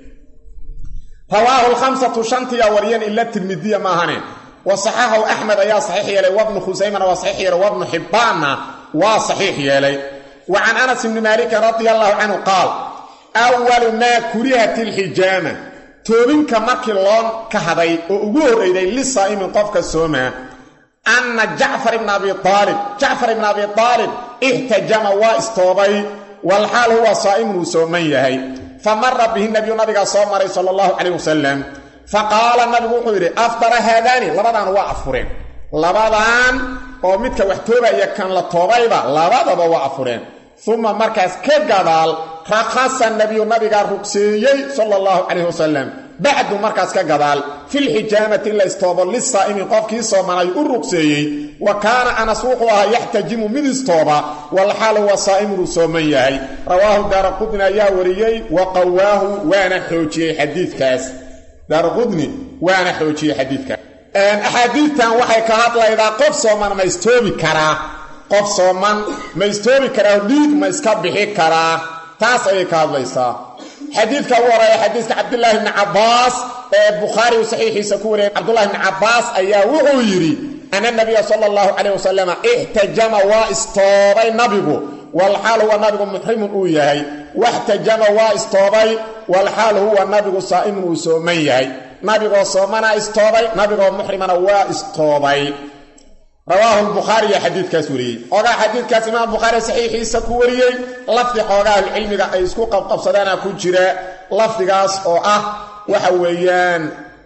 rawaahu lkhamsatu shantiyaa wariyeen ila tirmidiya maahane wa saxaxahu axmed ayaa saxiix yeelay wabnu khusaymana waa saxiix yeelay wabnu xibbaanna waa saxiix yeelay wa can anas ibni maalikin radia allahu canhu qaal awalu maa kurihat ilxijaama toobinka markii loo kahaday oo ugu horreyday lisaa'imin qofka soomaa anna jacfar ibna abi aalib jacfar ibna abi aalib ixtajama waa istoobay walxaal huwa saa'imun uu sooman yahay fa mara bihi nabiyu nabigaa soo maray sala allahu calayh wasalam fa qaala nabigu wuxuu yidhi afdara haadaani labadaan waa afureen labadaan oo midka wax toobaya kan la toobayba labadaba waa afureen uma markaas ka gadaal rakhasa nabiyu nabigaa rugseeyey sala allahu calayh wasalam bacdu markaas ka gadaal filxijaamati in la istoobo lisaa'imin qofkii soomanay u rugseeyey wa kaana anas wuxuu ahaa yaxtajimu mid istooba walxaal huwa saa'imun uu sooman yahay rawaahu daaraqudni ayaa wariyey wa qawaahu waana xoojiyey xadiidkaas daaraqudni waana xoojiyey xadiidkaas axaadiidtan waxay ka hadlaydaa qof sooman ma istoobi karaa qof sooman ma istoobi karaa dhiig ma iska bixi karaa taas ayay ka hadlaysaa xadiidka ugu horeeya xadiiska cabdulaahi bni cabbaas ee bukhaari uu saxiixiisa ku wariyay cabdulahi bni cabbaas ayaa wuxuu yidhi ana nabiya sala allahu calayh wasalam ixtajama waa istoobay nabigu walxaal huwa nabigu muxrimun uu yahay waxtajama waa istoobay walxaal huwa nabigu saa'imun uu sooman yahay nabigoo soomana istoobay nabigoo muxrimana waa istoobay rawaahu lbukhaariya xadiidkaas wariyey xoogaa xadiidkaas imaam bukhaari saxiixiisa ku wariyey lafdi xoogaa ahlucilmiga ay isku qabqabsadaana ku jira lafdigaas oo ah waxa weeyaan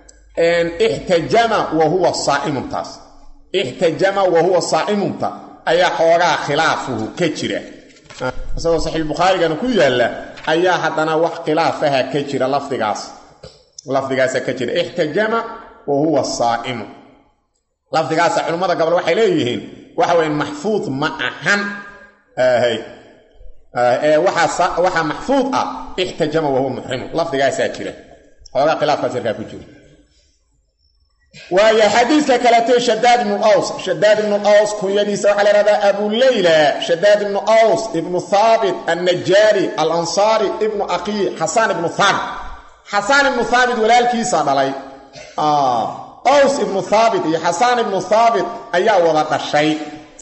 ixtajama wa huwa saa'imuntaas ixtajama wa huwa saa'imunta ayaa xoogaa khilaafuhu ka jira isagoo saxiixbukhaarigana ku yaalla ayaa haddana wax khilaafaha ka jira lafdigaas lafdigaasa ka jira ixtajama wa huwa saa'imu lafdigaasa culimmada gobol waxay leeyihiin waxa weya maxfuud ma ahan waxaa maxfuud ah ixtajama wahuwa muxrimu lafdigaasaa jira xoogaa khilaafkaas yarkaa ku jira waayo xadiidka kaletee shadaad ibnu aws shadaad ibnu aws kunyadiisa waxaa la ihahdaa abu leyla shadaad ibnu aws ibnu thaabit annajaari alansaari ibnu aqii xasaan ibnu thaabit xasaan ibnu thaabit walaalkiisa dhalay aws ibnu thaabit iyo xasaan ibnu thaabit ayaa wada dhashay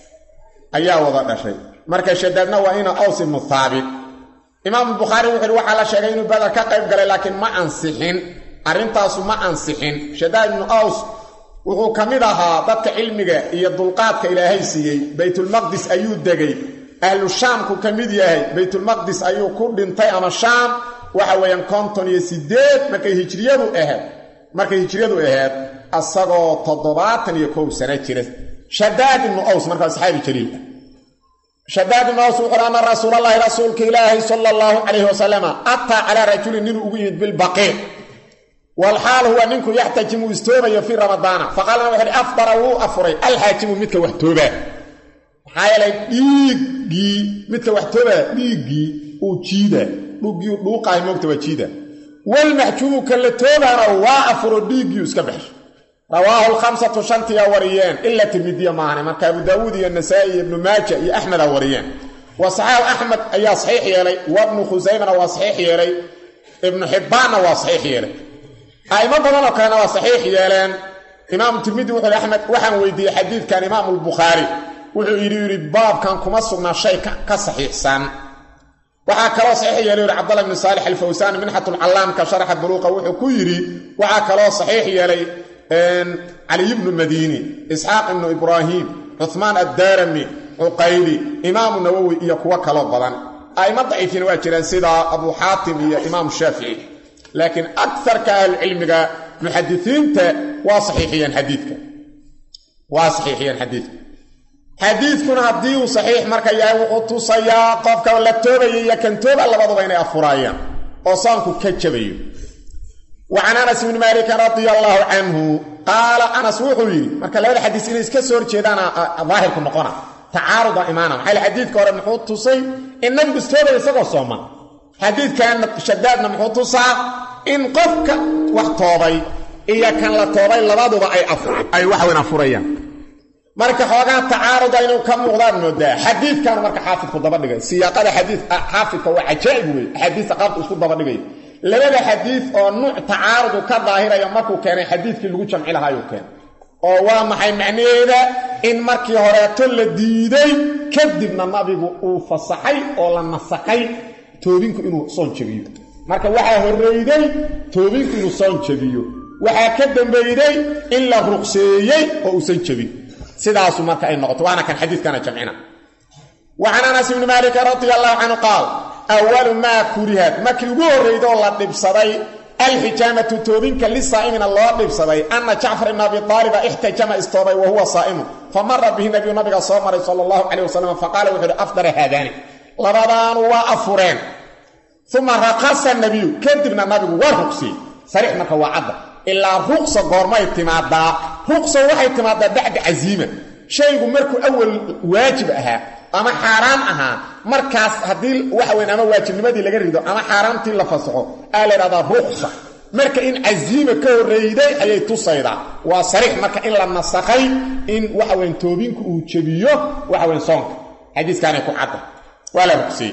ayaa wada dhashay marka shadaadna waa ina aws ibnu thaabit imaamu bukhaari wuxu uhi waxaa la sheegay inuu badar ka qayb galay laakiin ma ansixin arrintaasu ma ansixin shadaad ibnu aws wuxuu ka mid ahaa dadka cilmiga iyo dulqaadka ilaahay siiyey baytulmaqdis ayuu degay ahlu shaamku ka mid yahay baytulmaqdis ayuu ku dhintay ama shaam waxa weeyaan konton iyo sideed markay hijriyadu ahayd markay hijriyadu ahayd asagoo toddobaatan iyo kow sano jira shadaad ibnu aws markaa saxaabi jaliil ah shadaad ibnu aws wuxuu ana rasuulallaahi rasuulka ilaahi sala allahu calayhi wasalama ataa calaa rajulin ninuu ugu yimid bilbaqiic walxaal huwa ninku yaxtajimu istoobayo fii ramadaana faqaalana wuxu uhi afdara wuu afuray alxaajimu midka wax toobaa maxaa yeelay dhiiggii midka wax toobaa dhiiggii uu jiida dhuggii dhuuqahay moogta waa jiida walmaxjuumu ka la toobaana waa afuro dhiiggii iska baxsho rawaahu lkhamsatu shantiyaa wariyeen ila tirmidiya maahane marka abu daawuud iyo nasaa'i iyo ibnu maaja iyo axmedaa wariyeen wa saxaaxu axmed ayaa saxiix yeelay wabnu khusaymana waa saxiix yeelay ibnu xibbaanna waa saxiix yeelay a'imo badanoo kalena waa saxiix yeeleen imaamu tirmidi wuxuu yhi axmed waxaan weydiiyey xadiidkan imaamu lbukhaari wuxuu yidhi yidhi baabkan kuma sugnaa shay ka saxiixsan waxaa kaloo saxiix yeelay yidhi cabdallah bni saalix alfawsaan minxatulcallaamka sharaxa buluuqa wuxuu ku yidhi waxaa kaloo saxiix yeelay caliy bnu madiini isxaaq ibnu ibraahim cuhmaan addaarami cuqayli imaamu nawowi iyo kuwo kaloo badan a'imo daciifiina waa jiraan sida abu xaatim iyo imaamu shaafici laakiin akarka ahlucilmiga muxadisiinta waa saxiixiyeen xadiidka waa saxiixiyeen xadiidka xadiidkuna haddii uu saxiix marka yahay wuxuu tusayaa qofka la toobaya iyo kan tooba labaduba inay afuraayaan oo soonku ka jabayo wa can anas ibni maalikin radia allaahu canhu qaala anas wuxuu yidhi marka labada xadiis inay iska soo horjeedaan daahirku noqona tacaaruda imaana maxaa xadiidka hore muxuu tusay in nabigu istoobaya isagoo sooman xadiidkan shadaadna muxuu tusaa in qofka wax toobay iyo kan la toobay labaduba ay waxweyn afurayaan marka xoogaa tacaaruda inuu ka muuqdaan moodaa xadiidkan marka xaafidku dabadhigay siyaaqada xadii xaafidka waa cajaa'ib wey axaadiista qaabku isku dabadhigay labada xadiid oo nuuc tacaarudu ka daahiraya markuu keenay xadiidkii lagu jamci lahaayuu keenay oo waa maxay macnaheeda in markii horeeto la diiday kadibna nabigu uu fasaxay oo la nasakhay toobinku inuu soon jabiyo marka waxaa horreyday toobinku inuu soon jabiyo waxaa ka dambeeyey in la ruqseeyey oo uusan jebin sidaasu marka ay noqoto waana kan xadiidkana jamcina wa can anas ibni maalikin radia allahu canhu qaal awalu maa kurihat markii ugu horreyda oo la dhibsaday alxijaamatu toobinka lisaa'imina loo dhibsaday anna jacfar ibna abi taaliba ixtajama istoobay wa huwa saa'imun fa mara bihi nabiyu nabiga soo maray sala allahu calayh wasalam faqaala wuxu uhi afdara haadaani labadaanu waa afureen uma raqasa nabiyu kadibna nabigu waa ruqsiyey sariix marka waa cadda ilaa ruqsa goormay timaadaa ruqsa waxay timaadaa bacda casiima shaygu markuu awal waajib ahaa ama xaaraan ahaa markaas haddii waxa weyn ama waajibnimadii laga rido ama xaaraantii la fasaxo aa la ydhahdaa ruqsa marka in casiima ka horreyday ayay tusaydaa waa sariix marka in la nasakhay in waxa weyn toobinku uu jebiyo waxa weyn soonka xadiiskaanay ku cadda waa la ruqsiyey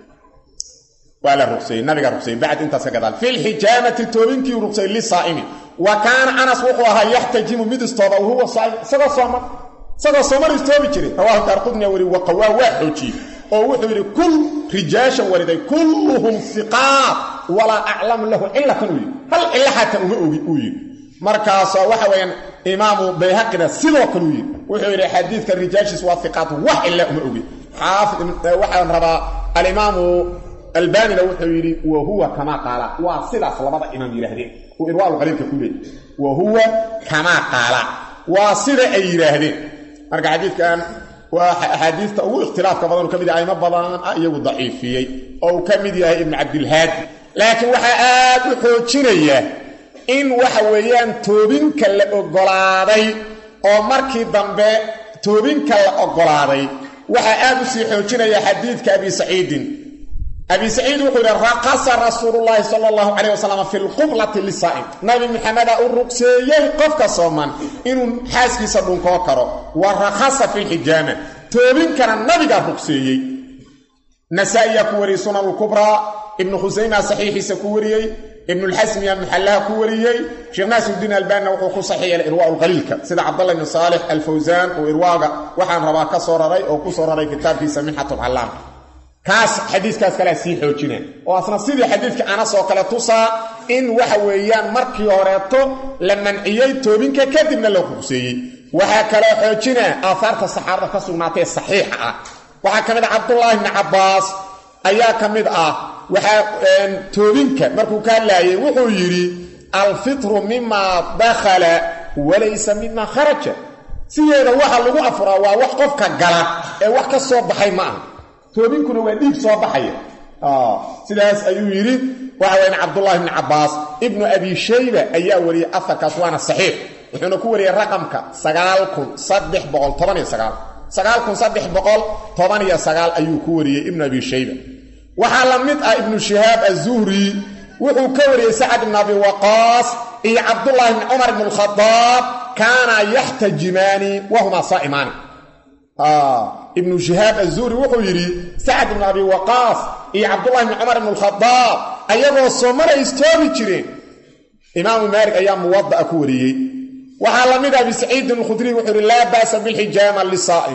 waa la ruqsayey nabiga ruqsayey bacd intaas ka gadaal fi lxijaamati toobinkii ruqsayey lisaa'imi wa kaana anas wuxuu ahaa yaxtajimu mid istooba wahuwa saa'im isagoo sooman isagoo sooman istoobi jiray rawaahu daarqudniya weri waqawaa waa xoojiyey oo wuxuu yidhi kul rijaashan wariday kulluhum hiqaat walaa aclamu lahu cilatan uu yidhi hal cilla xataa uma ogi uu yidhi markaasoo waxa weeyaan imaamu bayhaqina sidoo kale uu yidhi wuxuu yidhi xadiidka rijaashiis waa hiqaat wax cilla uma ogi xaafid waxaan rabaa alimaamu albanina wuxuu yidhi wa huwa kamaa qaala waa sidaas labada imaam yidhaahdeen uu irwaalu qaliilka ku leeyay wa huwa kamaa qaala waa sida ay yidhaahdeen marka xadiidkan waa axaadiista ugu ikhtilaafka badan uu ka mid yahay aymo badan ah iyagu daciifiyey oo uu ka mid yahay ibnu cabdilhaadi laakiin waxaa aad u xoojinaya in waxa weeyaan toobinka la oggolaaday oo markii dambe toobinka la oggolaaday waxaa aad u sii xoojinaya xadiidka abi saciidin abi saciid wuxuu yidhi raqasa rasuulullaahi sala allahu calayh wasalam fi lqublati lisaa'im nabi maxameda u ruqseeyey qofka sooman inuu xaaskiisa dhunkoo karo wa rakhasa fi lxijaama toobinkana nabigaa ruqseeyey nasaa-iyaa ku wariyey sunan lkubraa ibnu khusayma saxiixiisa ku wariyey ibnulxasmiya muxallaha ku wariyey sheekh naasirudiin albaanina wuxuu ku saxiixay irwaa lqaliilka sida cabdallah ibni saalix alfawsaan uu irwaaga waxaan rabaa ka soo raray oo ku soo raray kitaabkiisa minxatulcallaam kaas xadiiskaas kalea sii xoojina oo asna sidii xadiidka anas oo kale tusaa in waxa weeyaan markii horeeto la manciyey toobinka kadibna la ruqseeyey waxaa kaloo xoojina aahaarta saxaabada ka sugnaatay ee saxiixa ah waxaa ka mid ah cabdullaahi bni cabbaas ayaa ka mid ah waxaa toobinka markuu ka hadlaayay wuxuu yidhi alfitru mimaa dakhala walaysa mimaa kharaja sideeda waxa lagu afuraa waa wax qofka gala ee wax ka soo baxay ma aha toobinkuna waa dhiig soo baxaya sidaas ayuu yidhi waxa weyaan cabdullaahi bni cabbaas ibnu abi shayba ayaa wariyey afarkaas waana saxiix wuxuuna ku wariyey raqamka sagaal kun saddex boqol toban iyo sagaal sagaal kun saddex boqol toban iyo sagaal ayuu ku wariyey ibnu abi shayba waxaa la mid ah ibnu shihaab azuhri wuxuu ka wariyey sacad ibn abi waqaas iyo cabdullaahi bni cumar ibn alkhadaab kaana yaxtajimaani wahumaa saa'imaani ibnu shihaab azuhri wuxuu yidhi sacad ibnu abi waqaas iyo cabdullahi bni cumar ibn alkhadaab ayagoo soomana istoobi jireen imaamu maalik ayaa muwada'a ku wariyey waxaa la mid ah abi saciidin alkhudriy wuxuu yidhi laa ba'sa bilxijaama lisaa'im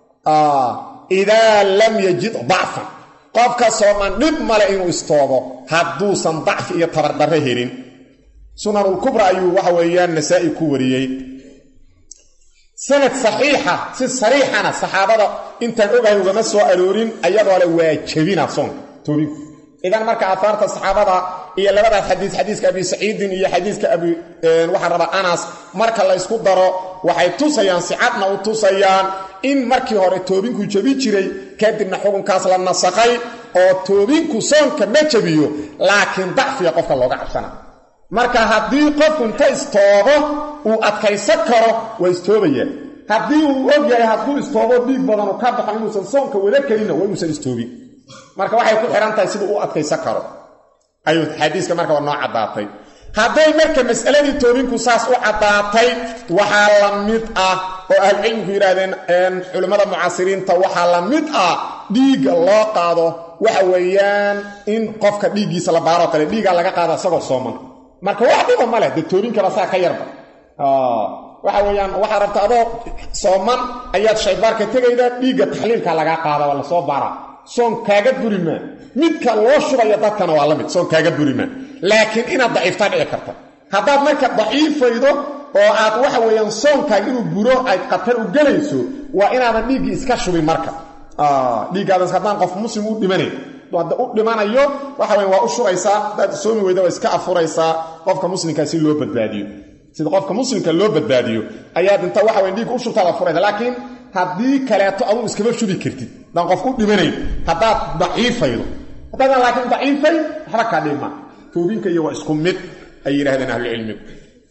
idaa lam yajid dacfan qofka sooman dhib male inuu istoobo hadduusan dacfi iyo tabardarre helin sunanulkubra ayuu waxa weeyaan nasaa'i ku wariyey sanad saxiixa si sariixana saxaabada intaan ogahay ugama soo aroorin ayadoo le waa jebina soonka toobinku idan marka aahaarta saxaabada iyo labadaas xadiis xadiiska abi saciidin iyo xadiiska abi waxaan rabaa anas marka la ysku daro waxay tusayaan sicadna u tusayaan in markii hore toobinku jebi jiray kadibna xukunkaas la nasakhay oo toobinku soonka ma jebiyo laakiin dacfiga qofka looga cabsana marka haddii qofku inta istoobo uu adkaysan karo waa istoobayaan haddii uu og yahay hadduu istoobo dhiig badanu ka baxo inuusan soonka wada kelinna waa inuusan istoobin marka waxay ku xihan tahay siduu u adkaysan karo ayuu xadiiska marka waa noo caddaatay hadday marka mas'aladii toobinku saas u caddaatay waxaa la mid ah oo ahlucilmiku yidhaahdeen culimmada mucaasiriinta waxaa la mid ah dhiigga loo qaado waxa weeyaan in qofka dhiiggiisa la baaroo kale dhiiggaa laga qaado isagoo sooman marka wax dhiba ma leh dee toobinkaba saa ka yarba waxa weeyaan waxaa rabta adoo sooman ayaad shaybaarka tegayda dhiigga taxliilka lagaa qaada waa lasoo baaraa soon kaaga buri maa midka loo shubaya dadkana waa la mid soon kaaga buri maa laakiin inaad daciiftaa dhici karta haddaad marka daciifaydo oo aad waxa weeyaan soonkaaga inuu buro ay khatar u gelayso waa inaadan dhiiggii iska shubin marka dhiiggaadas haddaan qof muslim u dhimanayn hadda u dhimanayo waxa weya waa u shubaysaa haddaad soomi weyda waa iska afuraysaa qofka muslimkaa si loo badbaadiyo sida qofka muslimka loo badbaadiyo ayaad inta waxa weya dhiigga u shubtaad afuraysa laakiin haddii kaleeto aduu iskama shubi kartid haddaan qof u dhimanayn haddaad daciifaydo haddaadan laakiin daciifay waxba kaa dhima toobinka iyo waa isku mid ay yidhahdeen ahlucilmigu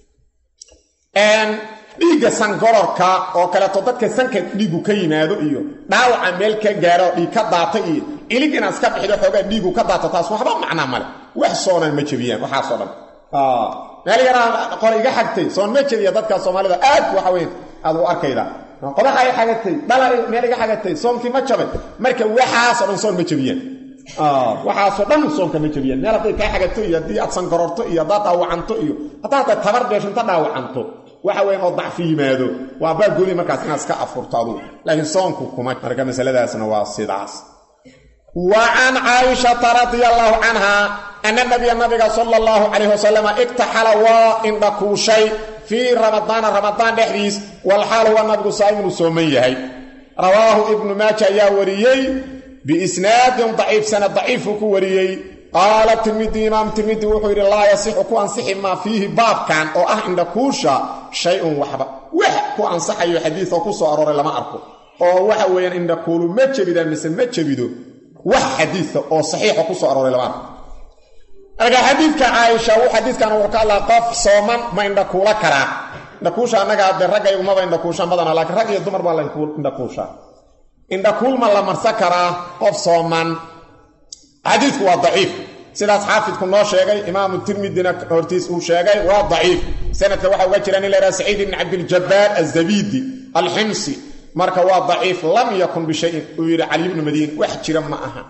dhiigga sangororka oo kaleeto dadka sanka dhiigu ka yimaado iyo dhaawaca meel ka gaaro dhiig ka daata iyo ilig inaad iska bixido xoogaa dhiigu ka daato taas waxba macnaa male wax soonan ma jebiyaan waxaasoo dhan meel yaraa qor iga xagtay soon ma jebiya dadka soomaalida aad waxa weyn aad u arkayda qodaxa i xagatay dhala meel iga xagatay soonkii ma jabay marka waxaasoo dhan soon ma jebiyaan waxaasoo dhan soonka ma jebiyaan meel hadday kaa xagato iyo haddii aad sangororto iyo haddaad dhaawacanto iyo haddaa hadda tabar beesho inta dhaawacanto waxa weyan oo dacfi yimaado waa baagooni markaas inaad iska afurto adugu laakiin soonku kuma marka masaladaasna waa sidaas wa can caaishata radia allaahu canha ana nabiya nabiga sala allahu calayh wasalama igtaxala waa indhakuushay fii ramadaana ramadaan dhexdiis walxaal huwa nabigu saa'iminu sooman yahay rawaahu ibnu maaja ayaa wariyey biisnaadin daciifsana daciifuu ku wariyey qaala tirmidi imaam tirmidi wuxuu yidhi laa yasixu ku ansixi maa fiihi baabkan oo ah indhakuusha shay-un waxba wax ku ansaxayo xadiidoo ku soo arooray lama arko oo waxa weeyaan indhakuulu ma jebidaa mise ma jebido wax xadiida oo saxiixa ku soo arooray lama arko marka xadiidka caaisha xadiidkan wuxuu ka hadlaa qof sooman ma indhakuula karaa indhakuusha annaga de raggaygumaba indhakuushaan badana laakiin rag iyo dumar baa la indhakuushaa indhakuul ma la marsan karaa qof sooman xadiidku waa daciif sidaas xaafidku noo sheegay imaamu tirmidina hortiis uu sheegay waa daciif sanadka waxaa uga jira nin la yhaha saciid ibni cabdiljabaar azabidi alximsi marka waa daciif lam yakun bishayin uu yidhi cali ibnu madiin wax jira ma aha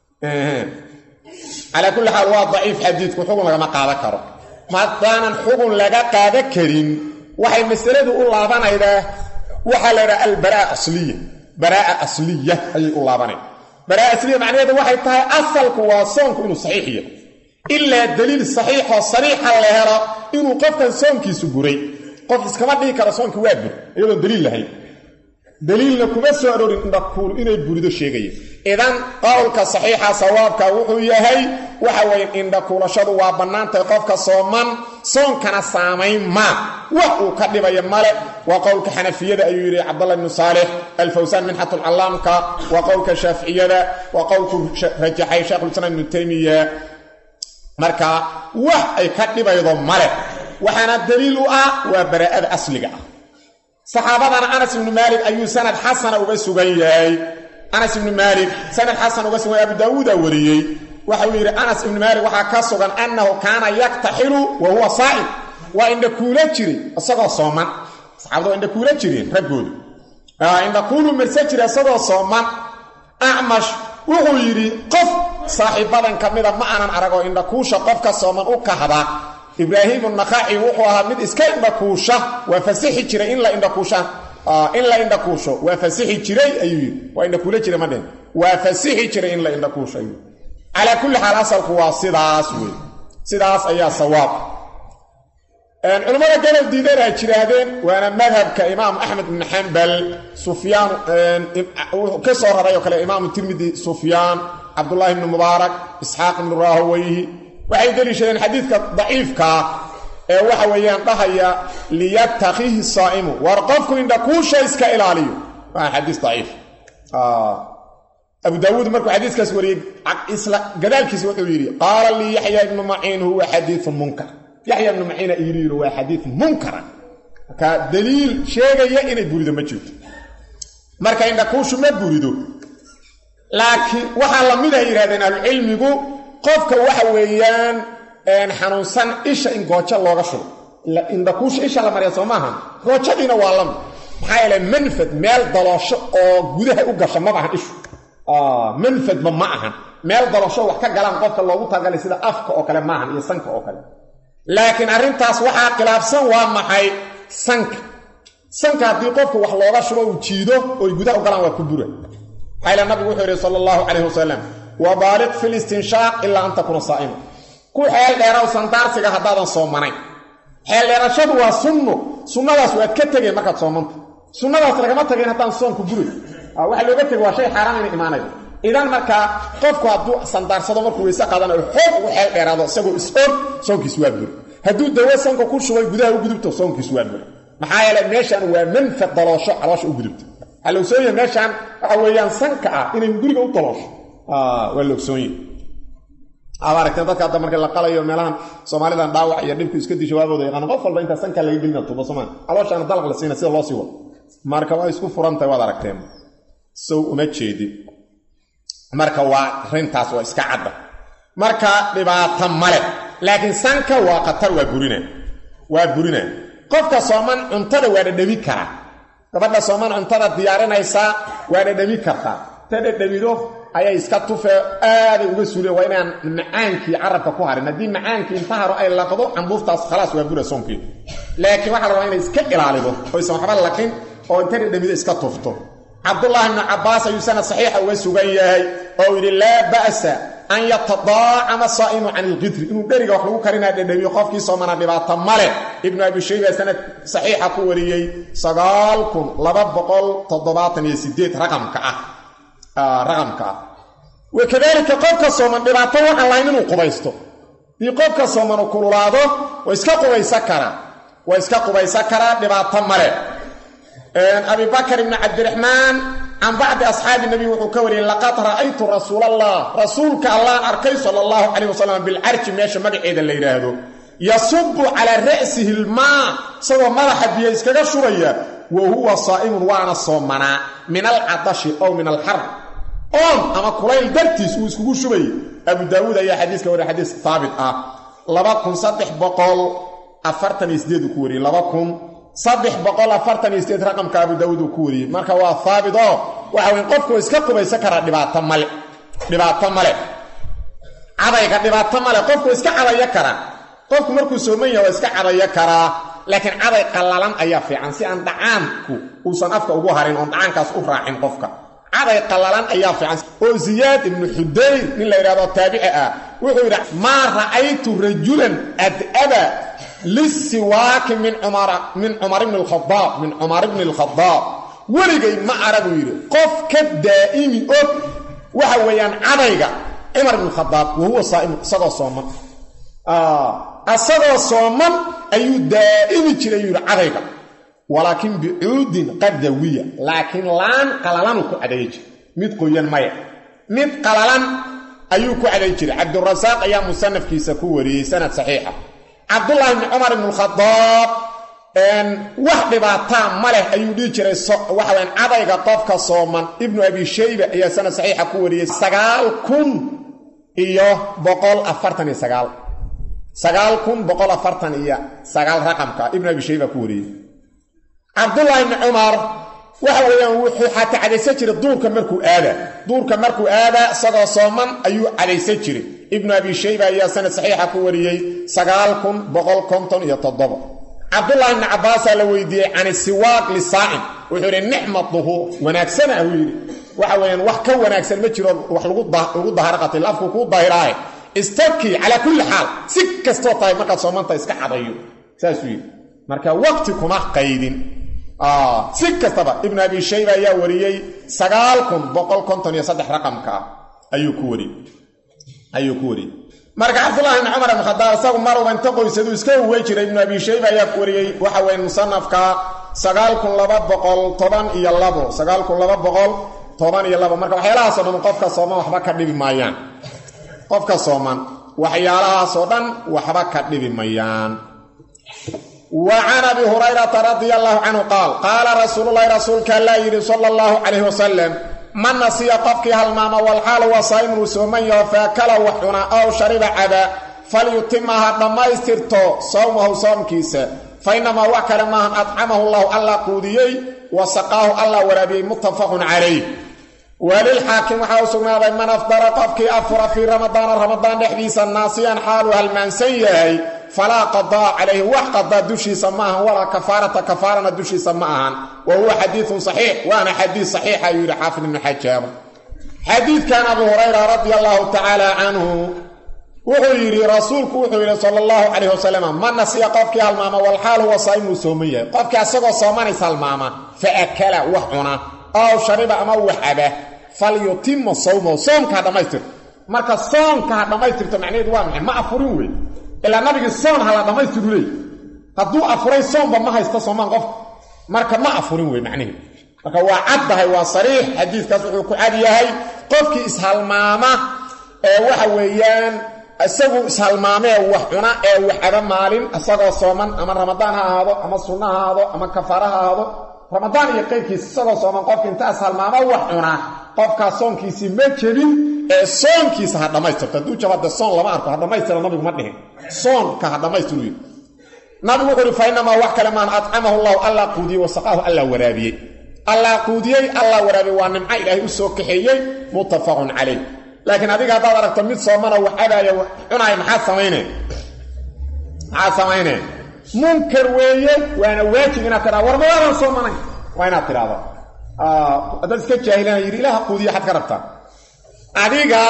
calaa kulli xaal waa daciif xadiidku xugun lagama qaadan karo maadaanan xugun laga qaadan karin waxay masaladu u laabanaydaa waxaa la ydhaha albaraa asliya baraa asliya ayay u laabanay baraa asliya macnaheedu waxay tahay asalku waa soonku inuu saxiix yahay ilaa daliil saxiixoo sariixa la helo inuu qofkan soonkiisu buray qof iskama dhihi karo soonki waa bur iyadoon daliil lahayn daliilna kuma soo arorin indhakuulu inay burido sheegaya idan qowlka saxiixa sawaabka wuxuu yahay waxa weeye indhakuulashadu waa bannaantahay qofka sooman soonkana saamayn maa wax uu ka dhibaya male waa qowlka xanafiyada ayuu yidhi cabdallah ibnu saalix alfawsaan minxatulcallaamka waa qowlka shaaficiyada waa qowlku rajaxay sheikhulislaam ibnu taymiya marka wax ay ka dhibaydo male waxaana daliil u ah waa baraa'ada asliga ah saxaabadana anas ibnu maalik ayuu sanad xasana uga sugan yahay anas ibnu maalik sanad xasan uga sugan yahay abu daawuuda wariyey waxa uu yidhi anas ibnu maalik waxaa ka sugan annahu kaana yaktaxilu wa huwa saa'im waa indhakuula jiray isagoo sooman saxaabada waa indhakuula jireen raggoodu indhakuulu marse jira isagoo sooman acmash wuxuu yidhi qof saaxiibadan ka mida ma aanan aragoo indhakuusha qofka sooman u kahda ibraahiim unakhaci wuxuu ahaa mid iska indhakuusha waa fasixi jiray in la indhakuusha in la indhakuusho waa fasixi jiray ayuu yidhi waa indhakuula jira ma dhehen waa fasixi jiray in la indhakuusho ayuu calaa kulli xaal asalku waa sidaas wey sidaas ayaa sawaab culimmada gobol diidan ay jiraahdeen waana madhabka imaam axmed ibn xambal sufyaan ka soo raray oo kale imaamu tirmidi sufyaan cabdullaahi ibnu mubaarak isxaaq ibnu raahoweyhi waxay deliishadeen xadiidka daciifkaa ee waxa weeyaan dhahaya liyatakihi saa'imu war qofku indhakuusha iska ilaaliyo waa xadiis daciif abu daawuud markuu xadiiskaas wariyey isla gadaalkiisa wuxuu yidhi qaala lii yaxya ibnu maciin huwa xadiiun munkar yaxya ibnu maciina iilu yidhi waa xadiid munkara marka daliil sheegaya inay burido ma jirto marka indhakuushu ma burido laakiin waxaa la mid ay yidhahdeen ahlucilmigu qofka waxa weeyaan xanuunsan isha in goojo looga shubo indhakuusha isha la marya soo maaha goojadiina waa lamid maxaa yeele manfad meel daloosho oo gudaha u gasha maba ahan ishu manfadba ma ahan meel daloosho wax ka galaan qofka loogu talagalay sida afka oo kale maahan iyo sanka oo kale laakiin arrintaas waxaa khilaafsan waa maxay sanka sanka haddii qofka wax looga shubo uu jiido oy gudaha u galaan waa ku bura maxaa yeele nabigu wuxuu yidhi sala allahu calayhi wasalam wabaaliq fi listinshaaq ilaa an takuuna saa'ima ku xeel dheeraw sandaarsiga haddaadan soomanayn xeel dheerashadu waa sunno sunnadaas waad ka tegeen markaad soomanta sunnadaas lagama tageen haddaan soonku buray waxa looga tegay waa shay xaaraan ina imaanayo idan markaa qofku hadduu sandaarsado markuu weyse qaadanayo xoog ugu xeel dheeraado isagoo is-og soonkiis waa buri hadduu dawo sanka ku shubay gudaha u gudubto soonkiis waa buri maxaa yeele meeshaan waa manfad daloosho caloosha u gudubta waxaa la ogsoonyaha meeshaan waxa weeyaan sanka ah inay guriga u daloosho waa la ogsoonye aad aragteen dadka hadda marka la qalayo meelahan soomaalidan dhaawac iyo dhibku iska di jawaabooda yaqaana qof walba intaa sankaa laga gelina tuba somaa calooshaana dalaq la siina sida loo sii wado marka waa isku furantahay waad aragteen sow uma jeedin marka waa rintaas waa iska cadda marka dhibaato male laakiin sanka waa khatar waa burina waa burina qofka sooman cuntada waa dhadhabi karaa gabadha sooman cuntada diyaarinaysaa waa dhadhabi kartaa ta dhadhabido ayay iska tufee aaday uga suuleen waa inaan macaankii carabka ku harin haddii macaankii inta haro ay laqdo cambuuftaas khalaas waa bura soonkeed laakiin waxaa la rabaa inay iska ilaalido oysan waxba laqin oo inta dhadhabido iska tufto cabdullaahi ibnu cabbaas ayuu sanad saxiixa uga sugan yahay oo yidhi laa ba'sa an yatadaacama saa'imu can ilqidri inuu dheriga wax lagu karinaa dhadhabiyo qofkii soomana dhibaato male ibnu abi shayba sanad saxiixa ku wariyey sagaal kun laba boqol toddobaatan iyo sideed raqamka ah raqamka ah wakadaalika qofka sooman dhibaato waxaan lahayn inuu qubaysto dii qofka sooman u kululaado waa iska qubaysan karaa waa iska qubaysan karaa dhibaato male abi bakr ibni cabdiraxmaan can bacdi asxaabi nabi wuxuu ka wariyey laqad ra'aytu rasuul allah rasuulka allaan arkay sala allahu calayh wasalam bilcarji meesha magaceeda la yidhaahdo yasubu calaa ra'sihi ilmaa isagoo madaxa biyo iskaga shubaya wa huwa saa'imun waana soomanaa min alcadashi ow min alxar oon ama kulayl dartiis uu iskugu shubayay abu daawuud ayaa xadiiska wariya xadiis haabit ah laba kun saddex boqol afartan iyo sideed uu ku wariyey laba kun saddex boqol afartan iyo sideed raqamka abu daawuud uu ku wariyey marka waa haabit oo waxa weye qofku iska qubaysan karaa dhibaato male dhibaato male cadayga dhibaato male qofku iska cadayo karaa qofku markuu sooman yaha waa iska cadayo karaa laakiin caday qallalan ayaa fiican si aan dhacaanku uusan afka ugu harin oon dhacaankaas u raacin qofka caday qallalan ayaa fiican oo ziyaad ibnu xudayr nin la yidhahdo taabici ah wuxuu yidhi maa ra'aytu rajulan ad'aba lisiwaaki min min cumar ibni alkhadaab min cumar ibni alkhadaab weligay ma araguu yidhi qof ka daa'imi og waxa weeyaan cadayga cumar ibn khadaab wa huwa saaimu isagoo sooman asagoo sooman ayuu daa'imi jiray yuu yidhi cadayga walaakin bicuudin qadawiya laakiin laan qalalanuu ku cadayi jiray mid qoyan maya mid qalalan ayuu ku caday jiray cabdurasaaq ayaa musanafkiisa ku wariyey sanad saxiixa cabdullaahi bni cumar ibn khadaab wax dhibaataa ma leh ayuu dhihi jiray waxaweyan cadayga qofka sooman ibnu abi shayba ayaa sanad saxiixa ku wariyey sagaal kun iyo boqol afartan iyo sagaal sagaal kun boqol afartan iyo sagaal raqamka ibnu abi shayba ku wariyey cabdullaahi bni cumar waxa weeyaan wuxuu xataa cadaysan jiray duurka markuu aadaa duurka markuu aadaa isagoo sooman ayuu cadaysan jiray ibnu abi shayba ayaa sanad saxiixa ku wariyey sagaal kun boqol konton iyo toddoba cabdullaahi bni cabbaasaa la weydiiyey can siwaaq lisaa'im wuxuu yidhi nicma duhuur wanaagsana ahuu yidhi waxa weeyaan wax ka wanaagsan ma jiro wax lagu daharo qatil afku kuu dahiraahe istabkii calaa kulli xaal si kastoo tahay markaad soomanta iska cadayo saasuu yidhi marka waqti kuma qaydin si kastaba ibnu abi shayba ayaa wariyey sagaal kun boqol konton iyo saddex raqamka ah ayuu ku wariyey ayuu ku wariyey marka cabdullahi bni cumar ibn khadaab isagu maruba inta qoysaduu iska uwey jiray ibnu abi shayba ayaa ku wariyey waxa weeye musanafka sagaal kun laba boqol toban iyo labo sagaal kun laba boqol toban iyo labo marka waxyaalahaasoo dhan qofka sooman waxba ka dhibi maayaan qofka sooman waxyaalahaasoo dhan waxba ka dhibi mayaan wa can abi hurayrata radia allahu canhu qaal qaala rasuululahi rasuulka allaa yidhi sala allahu calayhi wasalam man nasiya qofkii halmaama walxaal waa saa'imun uu sooman yaho faakala wax cuna ow shariba caba falyutima ha dhammaystirto sawmahu soomkiisa fa innamaa wax kale maahan adcamahu llahu alla quudiyey wa saqaahu alla waraabiyey muttafaqun calayh walilxaakim waxaa u sugnaaday man afdara qofkii afura fii ramadaana ramadaan dhexdiisa naasiyan xaaluu halmaansan yahay falaa qadaa calayhi wax qadaa dushiisa ma ahan walaa kafaarata kafaarana dushiisa ma ahan wa huwa xadiidun saxiix waana xadiid saxiixa ayuu yidhi xaafid ibnu xajaar xadiidkan abu hurayra radia allahu tacaala canhu wuxuu yidhi rasuulku wuxuu yidhi sala allahu calayh wasalam man nasiya qofkii halmaama walxaal huwa saa'imuu sooman yahay qofkii asagoo soomanays halmaama fa akala wax cuna ow shariba ama wax caba falyutima sawmahu soomka ha dhammaystirto marka soomka ha dhammaystirto macnaheedu waa maxay ma afurin wey ilaa nabigii soon ha la dhammaystiru leey hadduu afuray soomba ma haysto soomaan qofka marka ma afurin wey macnaheedu marka waa caddahay waa sariix xadiidkaas wuxuu ku cad yahay qofkii ishalmaama ee waxa weeyaan isagu ishalmaamee wax cuna ee wax caba maalin isagoo sooman ama ramadaan ha ahaado ama sunno ha ahaado ama kafaara ha ahaado ramadaan iyo qayrkiisa isagoo sooman qofka intaas halmaama wax cuna qofkaas soonkiisii ma jebin ee soonkiisa ha dhammaystirto hadduu jabade soon lama arko ha dhammaystira nabigu ma dhihin soonka ha dhammaystiru yidhi nabigu wuxu uhi fa inamaa wax kale maan adcamahu llahu allah quudiyey wasaqaahu allah waraabiyey allah quudiyey allah waraabiyey waa nimco ilaahay u soo kaxeeyey muttafaqun calayh laakiin adiga haddaad aragto mid soomana wax cabaaya wax cunaaya maxaad samaynee maxaad samaynee munkar weeye waana waajib inaad tidhahdo war mawaadan soomanayn waa inaad tidhahdo haddaad iska jaahilana yidhi ilaha quudiya xad ka rabtaa adiga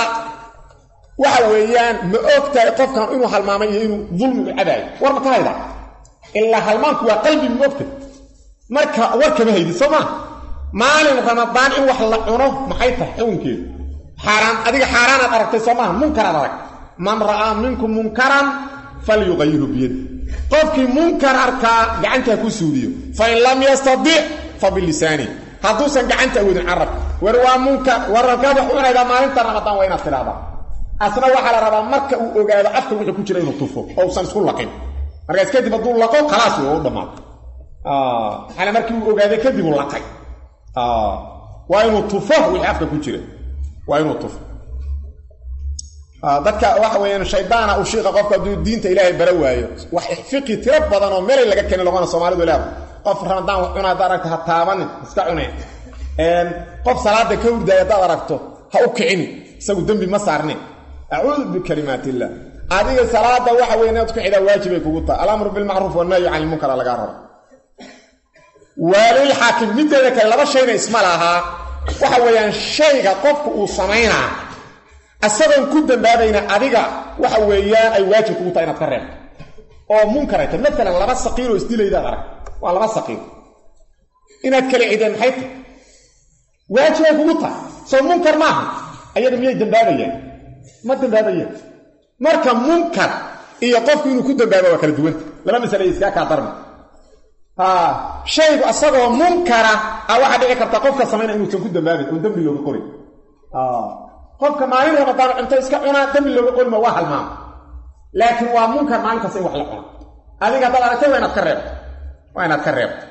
waxa weeyaan ma og tahay qofkan inuu halmaamay iyo inuu dulmigu cabaayo war ma ka hayda ilaa halmaanku waa qalbi ma ogtahy marka war kama haydid soo maa maalin ramadaan in wax la cuno maxay tahay xukunkeedu xaaraan adiga xaaraanaad aragtay soo maaha munkaraad arag man ra'aa minkum munkaran falyuqayirhu biyadi qofkii munkar arkaa gacantaa ku suuliyo fain lam yastadic fa bilisaani hadduusan gacanta awoodin carabka war waa munkar war rakaad wax cunaydaa maalinta ramadaan waa inaad tidhahdaa asna waxaa la rabaa marka uu ogaado afka wuxuu ku jira inuu tufo oo usan isku laqin markaas kadib hadduu laqo khalaas wey oo u dhammaato maxaana markii uu ogaaday kadib uu laqay waa inuu tufo wixii afka ku jira waa inuu tufo dadka waxa weeyaan shaydaana u shiiqa qofka hadduu diinta ilaahay bara waayo wax fiqi tiro badan oo meelay laga keeni loqona soomaalidu leeda qof ramadaan wax cuna haddaad aragto ha taabanin iska cuneen qof salaada ka hurdaaya haddaad aragto ha u kicini isagu dembi ma saarnin acuudu bikalimaat illah adiga salaada waxa weeye inaad ku xidaa waajibay kugu tahay alamru bilmacruuf wanahyu can ilmunkara lagaa rabo waalil xaakim mideeda kale laba shayna isma lahaa waxa weeyaan shayga qofku uu samaynaa isagoon ku dambaabayna adiga waxa weeyaan ay waajib kugu tahay inaad ka reebto oo munkaray tahay maalan laba saqiiroo isdilaydaad arag waa laba saqiir inaad kala cideen maxay tahay waajibay kugu tahay soo munkar maaha ayaga miyay dambaabayaan ma dambaabayaan marka munkar iyo qofku inuu ku dambaaba waa kala duwanta laba masale iskaa kaa darmi shaygu asagoo munkara a waxaa dhici karta qofka samayna inuusan ku dambaabin oon dembi looga qorin qofka maalin ramadaan cunto iska cunaa dembi looga qorima waa halmaama laakiin waa munkar maalintaas in wax la cuno adiga haddaad aragtay waa inaad ka reebto waa inaad ka reebto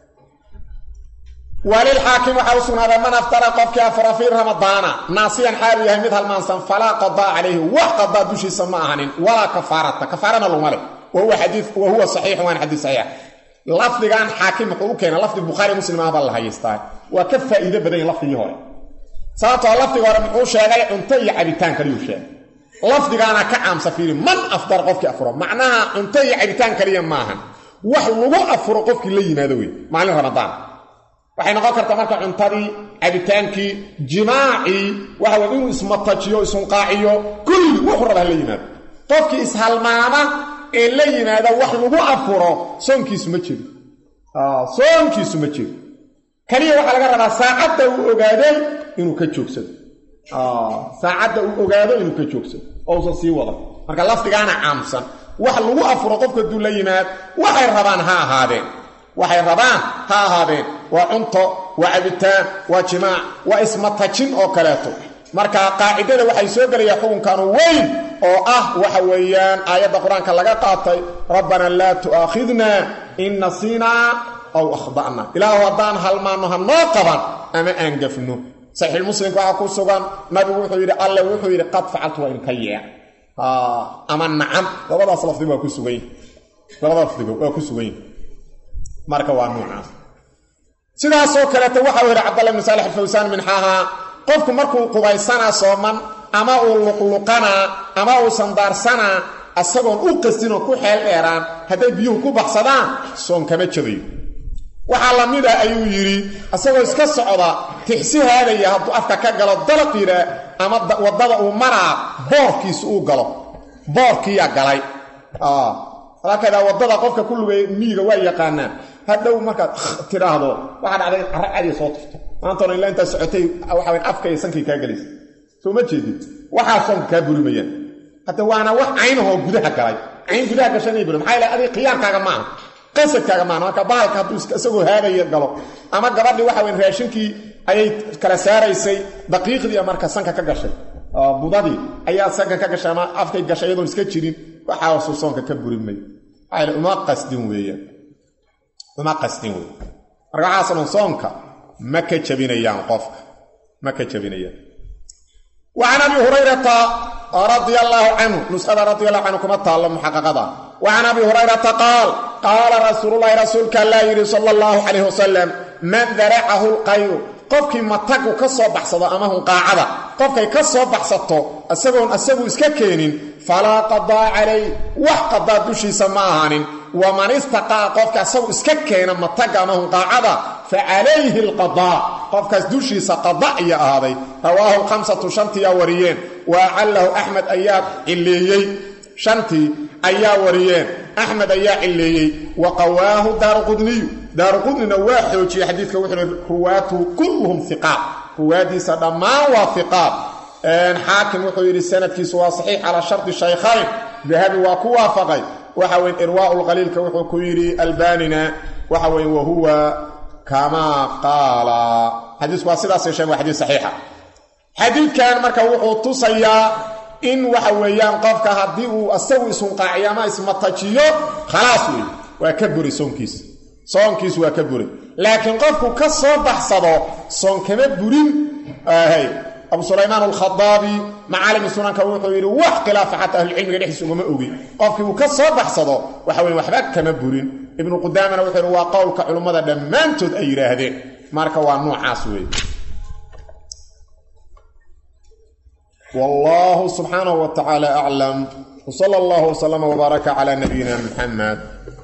walilxaakim waxaa u sugnaaday man aftara qofkii afara fii ramadaana naasiyan xaalu yahay mid halmaansan falaa qadaa calayhi wax qadaa dushiisa ma ahanin walaa kafaarata kafaarana laguma leh wa huwa saxiixu waana xadiis saxiixa lafdigan xaakim wuxuu u keenay lafdi bukhaari muslim ah baa la hayaystaa waa ka faa'iido badan yahi lafdigii hore sababtoo lafdiga hore muxuu sheegay cunto iyo cabitaan kaliyuu sheegay lafdigaana ka caamsa fiiri man afdar qofkii afuro macnaha cunto iyo cabitaan kaliya maahan wax lagu afuro qofkii la yimaado wey maalin ramadaan waxay noqon kartaa marka cuntadii cabitaankii jimaacii waxa wey inuu ismatajiyo isunqaaciyo kulli wuxuu raba ha la yimaado qofkii ishalmaama ee la yimaada wax lagu afuro soonkiisu ma jiro soonkiisu ma jiro kaliya waxaa laga rabaa saacadda uu ogaaday inuu ka joogsado saacadda uu ogaado inuu ka joogsado oo usan sii wada marka lafdigaana caamsan wax lagu afuro qofka hadduu la yimaad waxay rabaan ha ahaadeen waxay rabaan ha ahaadeen waa cunto waa cabitaan waa jimaac waa ismatajin oo kaleeto marka qaacidada waxay soo gelayaa xukunkanu weyn oo ah waxa weeyaan aayadda qur-aanka laga qaatay rabbana laa tu'aakhidna in nasiinaa aw akhda'na ilaahu haddaan halmaanno ha noo qaban ama aan gafno saxiix muslimka waxaa ku sugan nabigu wuxuu yidhi alle wuxuu yidhi qad facaltu waa inka yeec ama nacam labadaas lafdi waa ku sugan yihi labadaas lafdigo waa ku sugan yihi marka waa nuucaas sidaasoo kaleeto waxau yidhi cabdalla ibn saalix alfawsaan minxaha qofku markuu qubaysanaa sooman ama uu luqluqanaa ama uu sandaarsanaa asagoon u qastinoo ku xeel dheeraan hadday biyuhu ku baxsadaan soon kama jabayo waxaa la mid a ayuu yidhi isagoo iska socda tixsi haadaya hadduu afka ka galo dalaq yidhaa ama waddada uu maraa boorkiisu uu galo boorkiiyaa galay halakadaa waddada qofka ku lugeeya miyiga waa yaqaanaa hadhow markaad tidhaahdo waxaa dhacday carra cadiya soo turto maantoona ilaa intaa socotay waxaa afka iyo sankii kaa gelaysa soo ma jeedid waxaa soonka kaa burimayaan hadda waana wax caynahoo gudaha galay cayn gudaha gashanay buri maxaa ilahay adiga khiyaarkaaga maaha qasadkaaga maaha marka bahalka hadduu isagoo haadaya galo ama gabadhii waxa weyn raashinkii ayay kala saaraysay daqiiqdii marka sanka ka gashay budadii ayaa sanka ka gashay ama afkay gashay iyadoon iska jirin waxaasuu soonka ka burimay waxaa uma qasdin weeyaan uma qasdin wey marka waxaasoo soonka ma ka jabinayaan qofka ma ka jabinayaan وعن أبي هريرة رضي الله عنه نسخة رضي الله عنه كما تعالى محققة وعن أبي هريرة قال قال رسول الله رسولك الله يري صلى الله عليه وسلم من ذرعه القير qofkii matagu ka soo baxsado ama hunqaacada qofkay ka soo baxsato isagoon isagu iska keenin falaa qadaa calay wax qadaa dushiisa ma ahaanin waman istaqaa qofka isagu iska keena mataga ama hunqaacada fa calayhi alqadaa qofkaas dushiisa qada iyo ahaaday rawaahu lkhamsatu shantiyaa wariyeen wa acallahu axmed ayaa cileeyey shantii ayaa wariyeen axmed ayaa cileeyey wa qawaahu daaruqudniyu daaruqudnina waa xoojiyey xadiidka wuxuu hi ruwaatuhu kulluhum iqaat ruwaadiisa dhammaan waa iqaat xaakim wuxuu yidhi sanadkiisu waa saxiix calaa shardi shaykhayn dahabi waa ku waafaqay waxa weye irwaau lqaliilka wuxuu ku yidhi albanina waxa weye wahuwa kamaa qaala xadiisku waa sidaas yeesheen waa xadiis saxiixa xadiidkan marka wuxuu tusayaa in waxa weeyaan qofka haddii uu asagu ishunqaaciyo ama ismatajiyo khalaas wey waa ka buri soonkiisa soonkiisu waa ka buray laakiin qofku ka soo baxsado soon kama burin abu sulaymaan alkhadaabi macaalimi sunanka wuxuu yidhi wax khilaafa xataa ahlucilmiga dhexdiisa ugama ogi qofkii uu ka soo baxsado waxa weye waxba kama burin ibnu qudaamana wuxuu yidhi waa qowlka culummada dhammaantood ay yidhaahdeen marka waa noocaas weeye wallahu subxaanahu wa tacaala aclam wsala allahu wslama wbaaraka cala nabiyina muxamed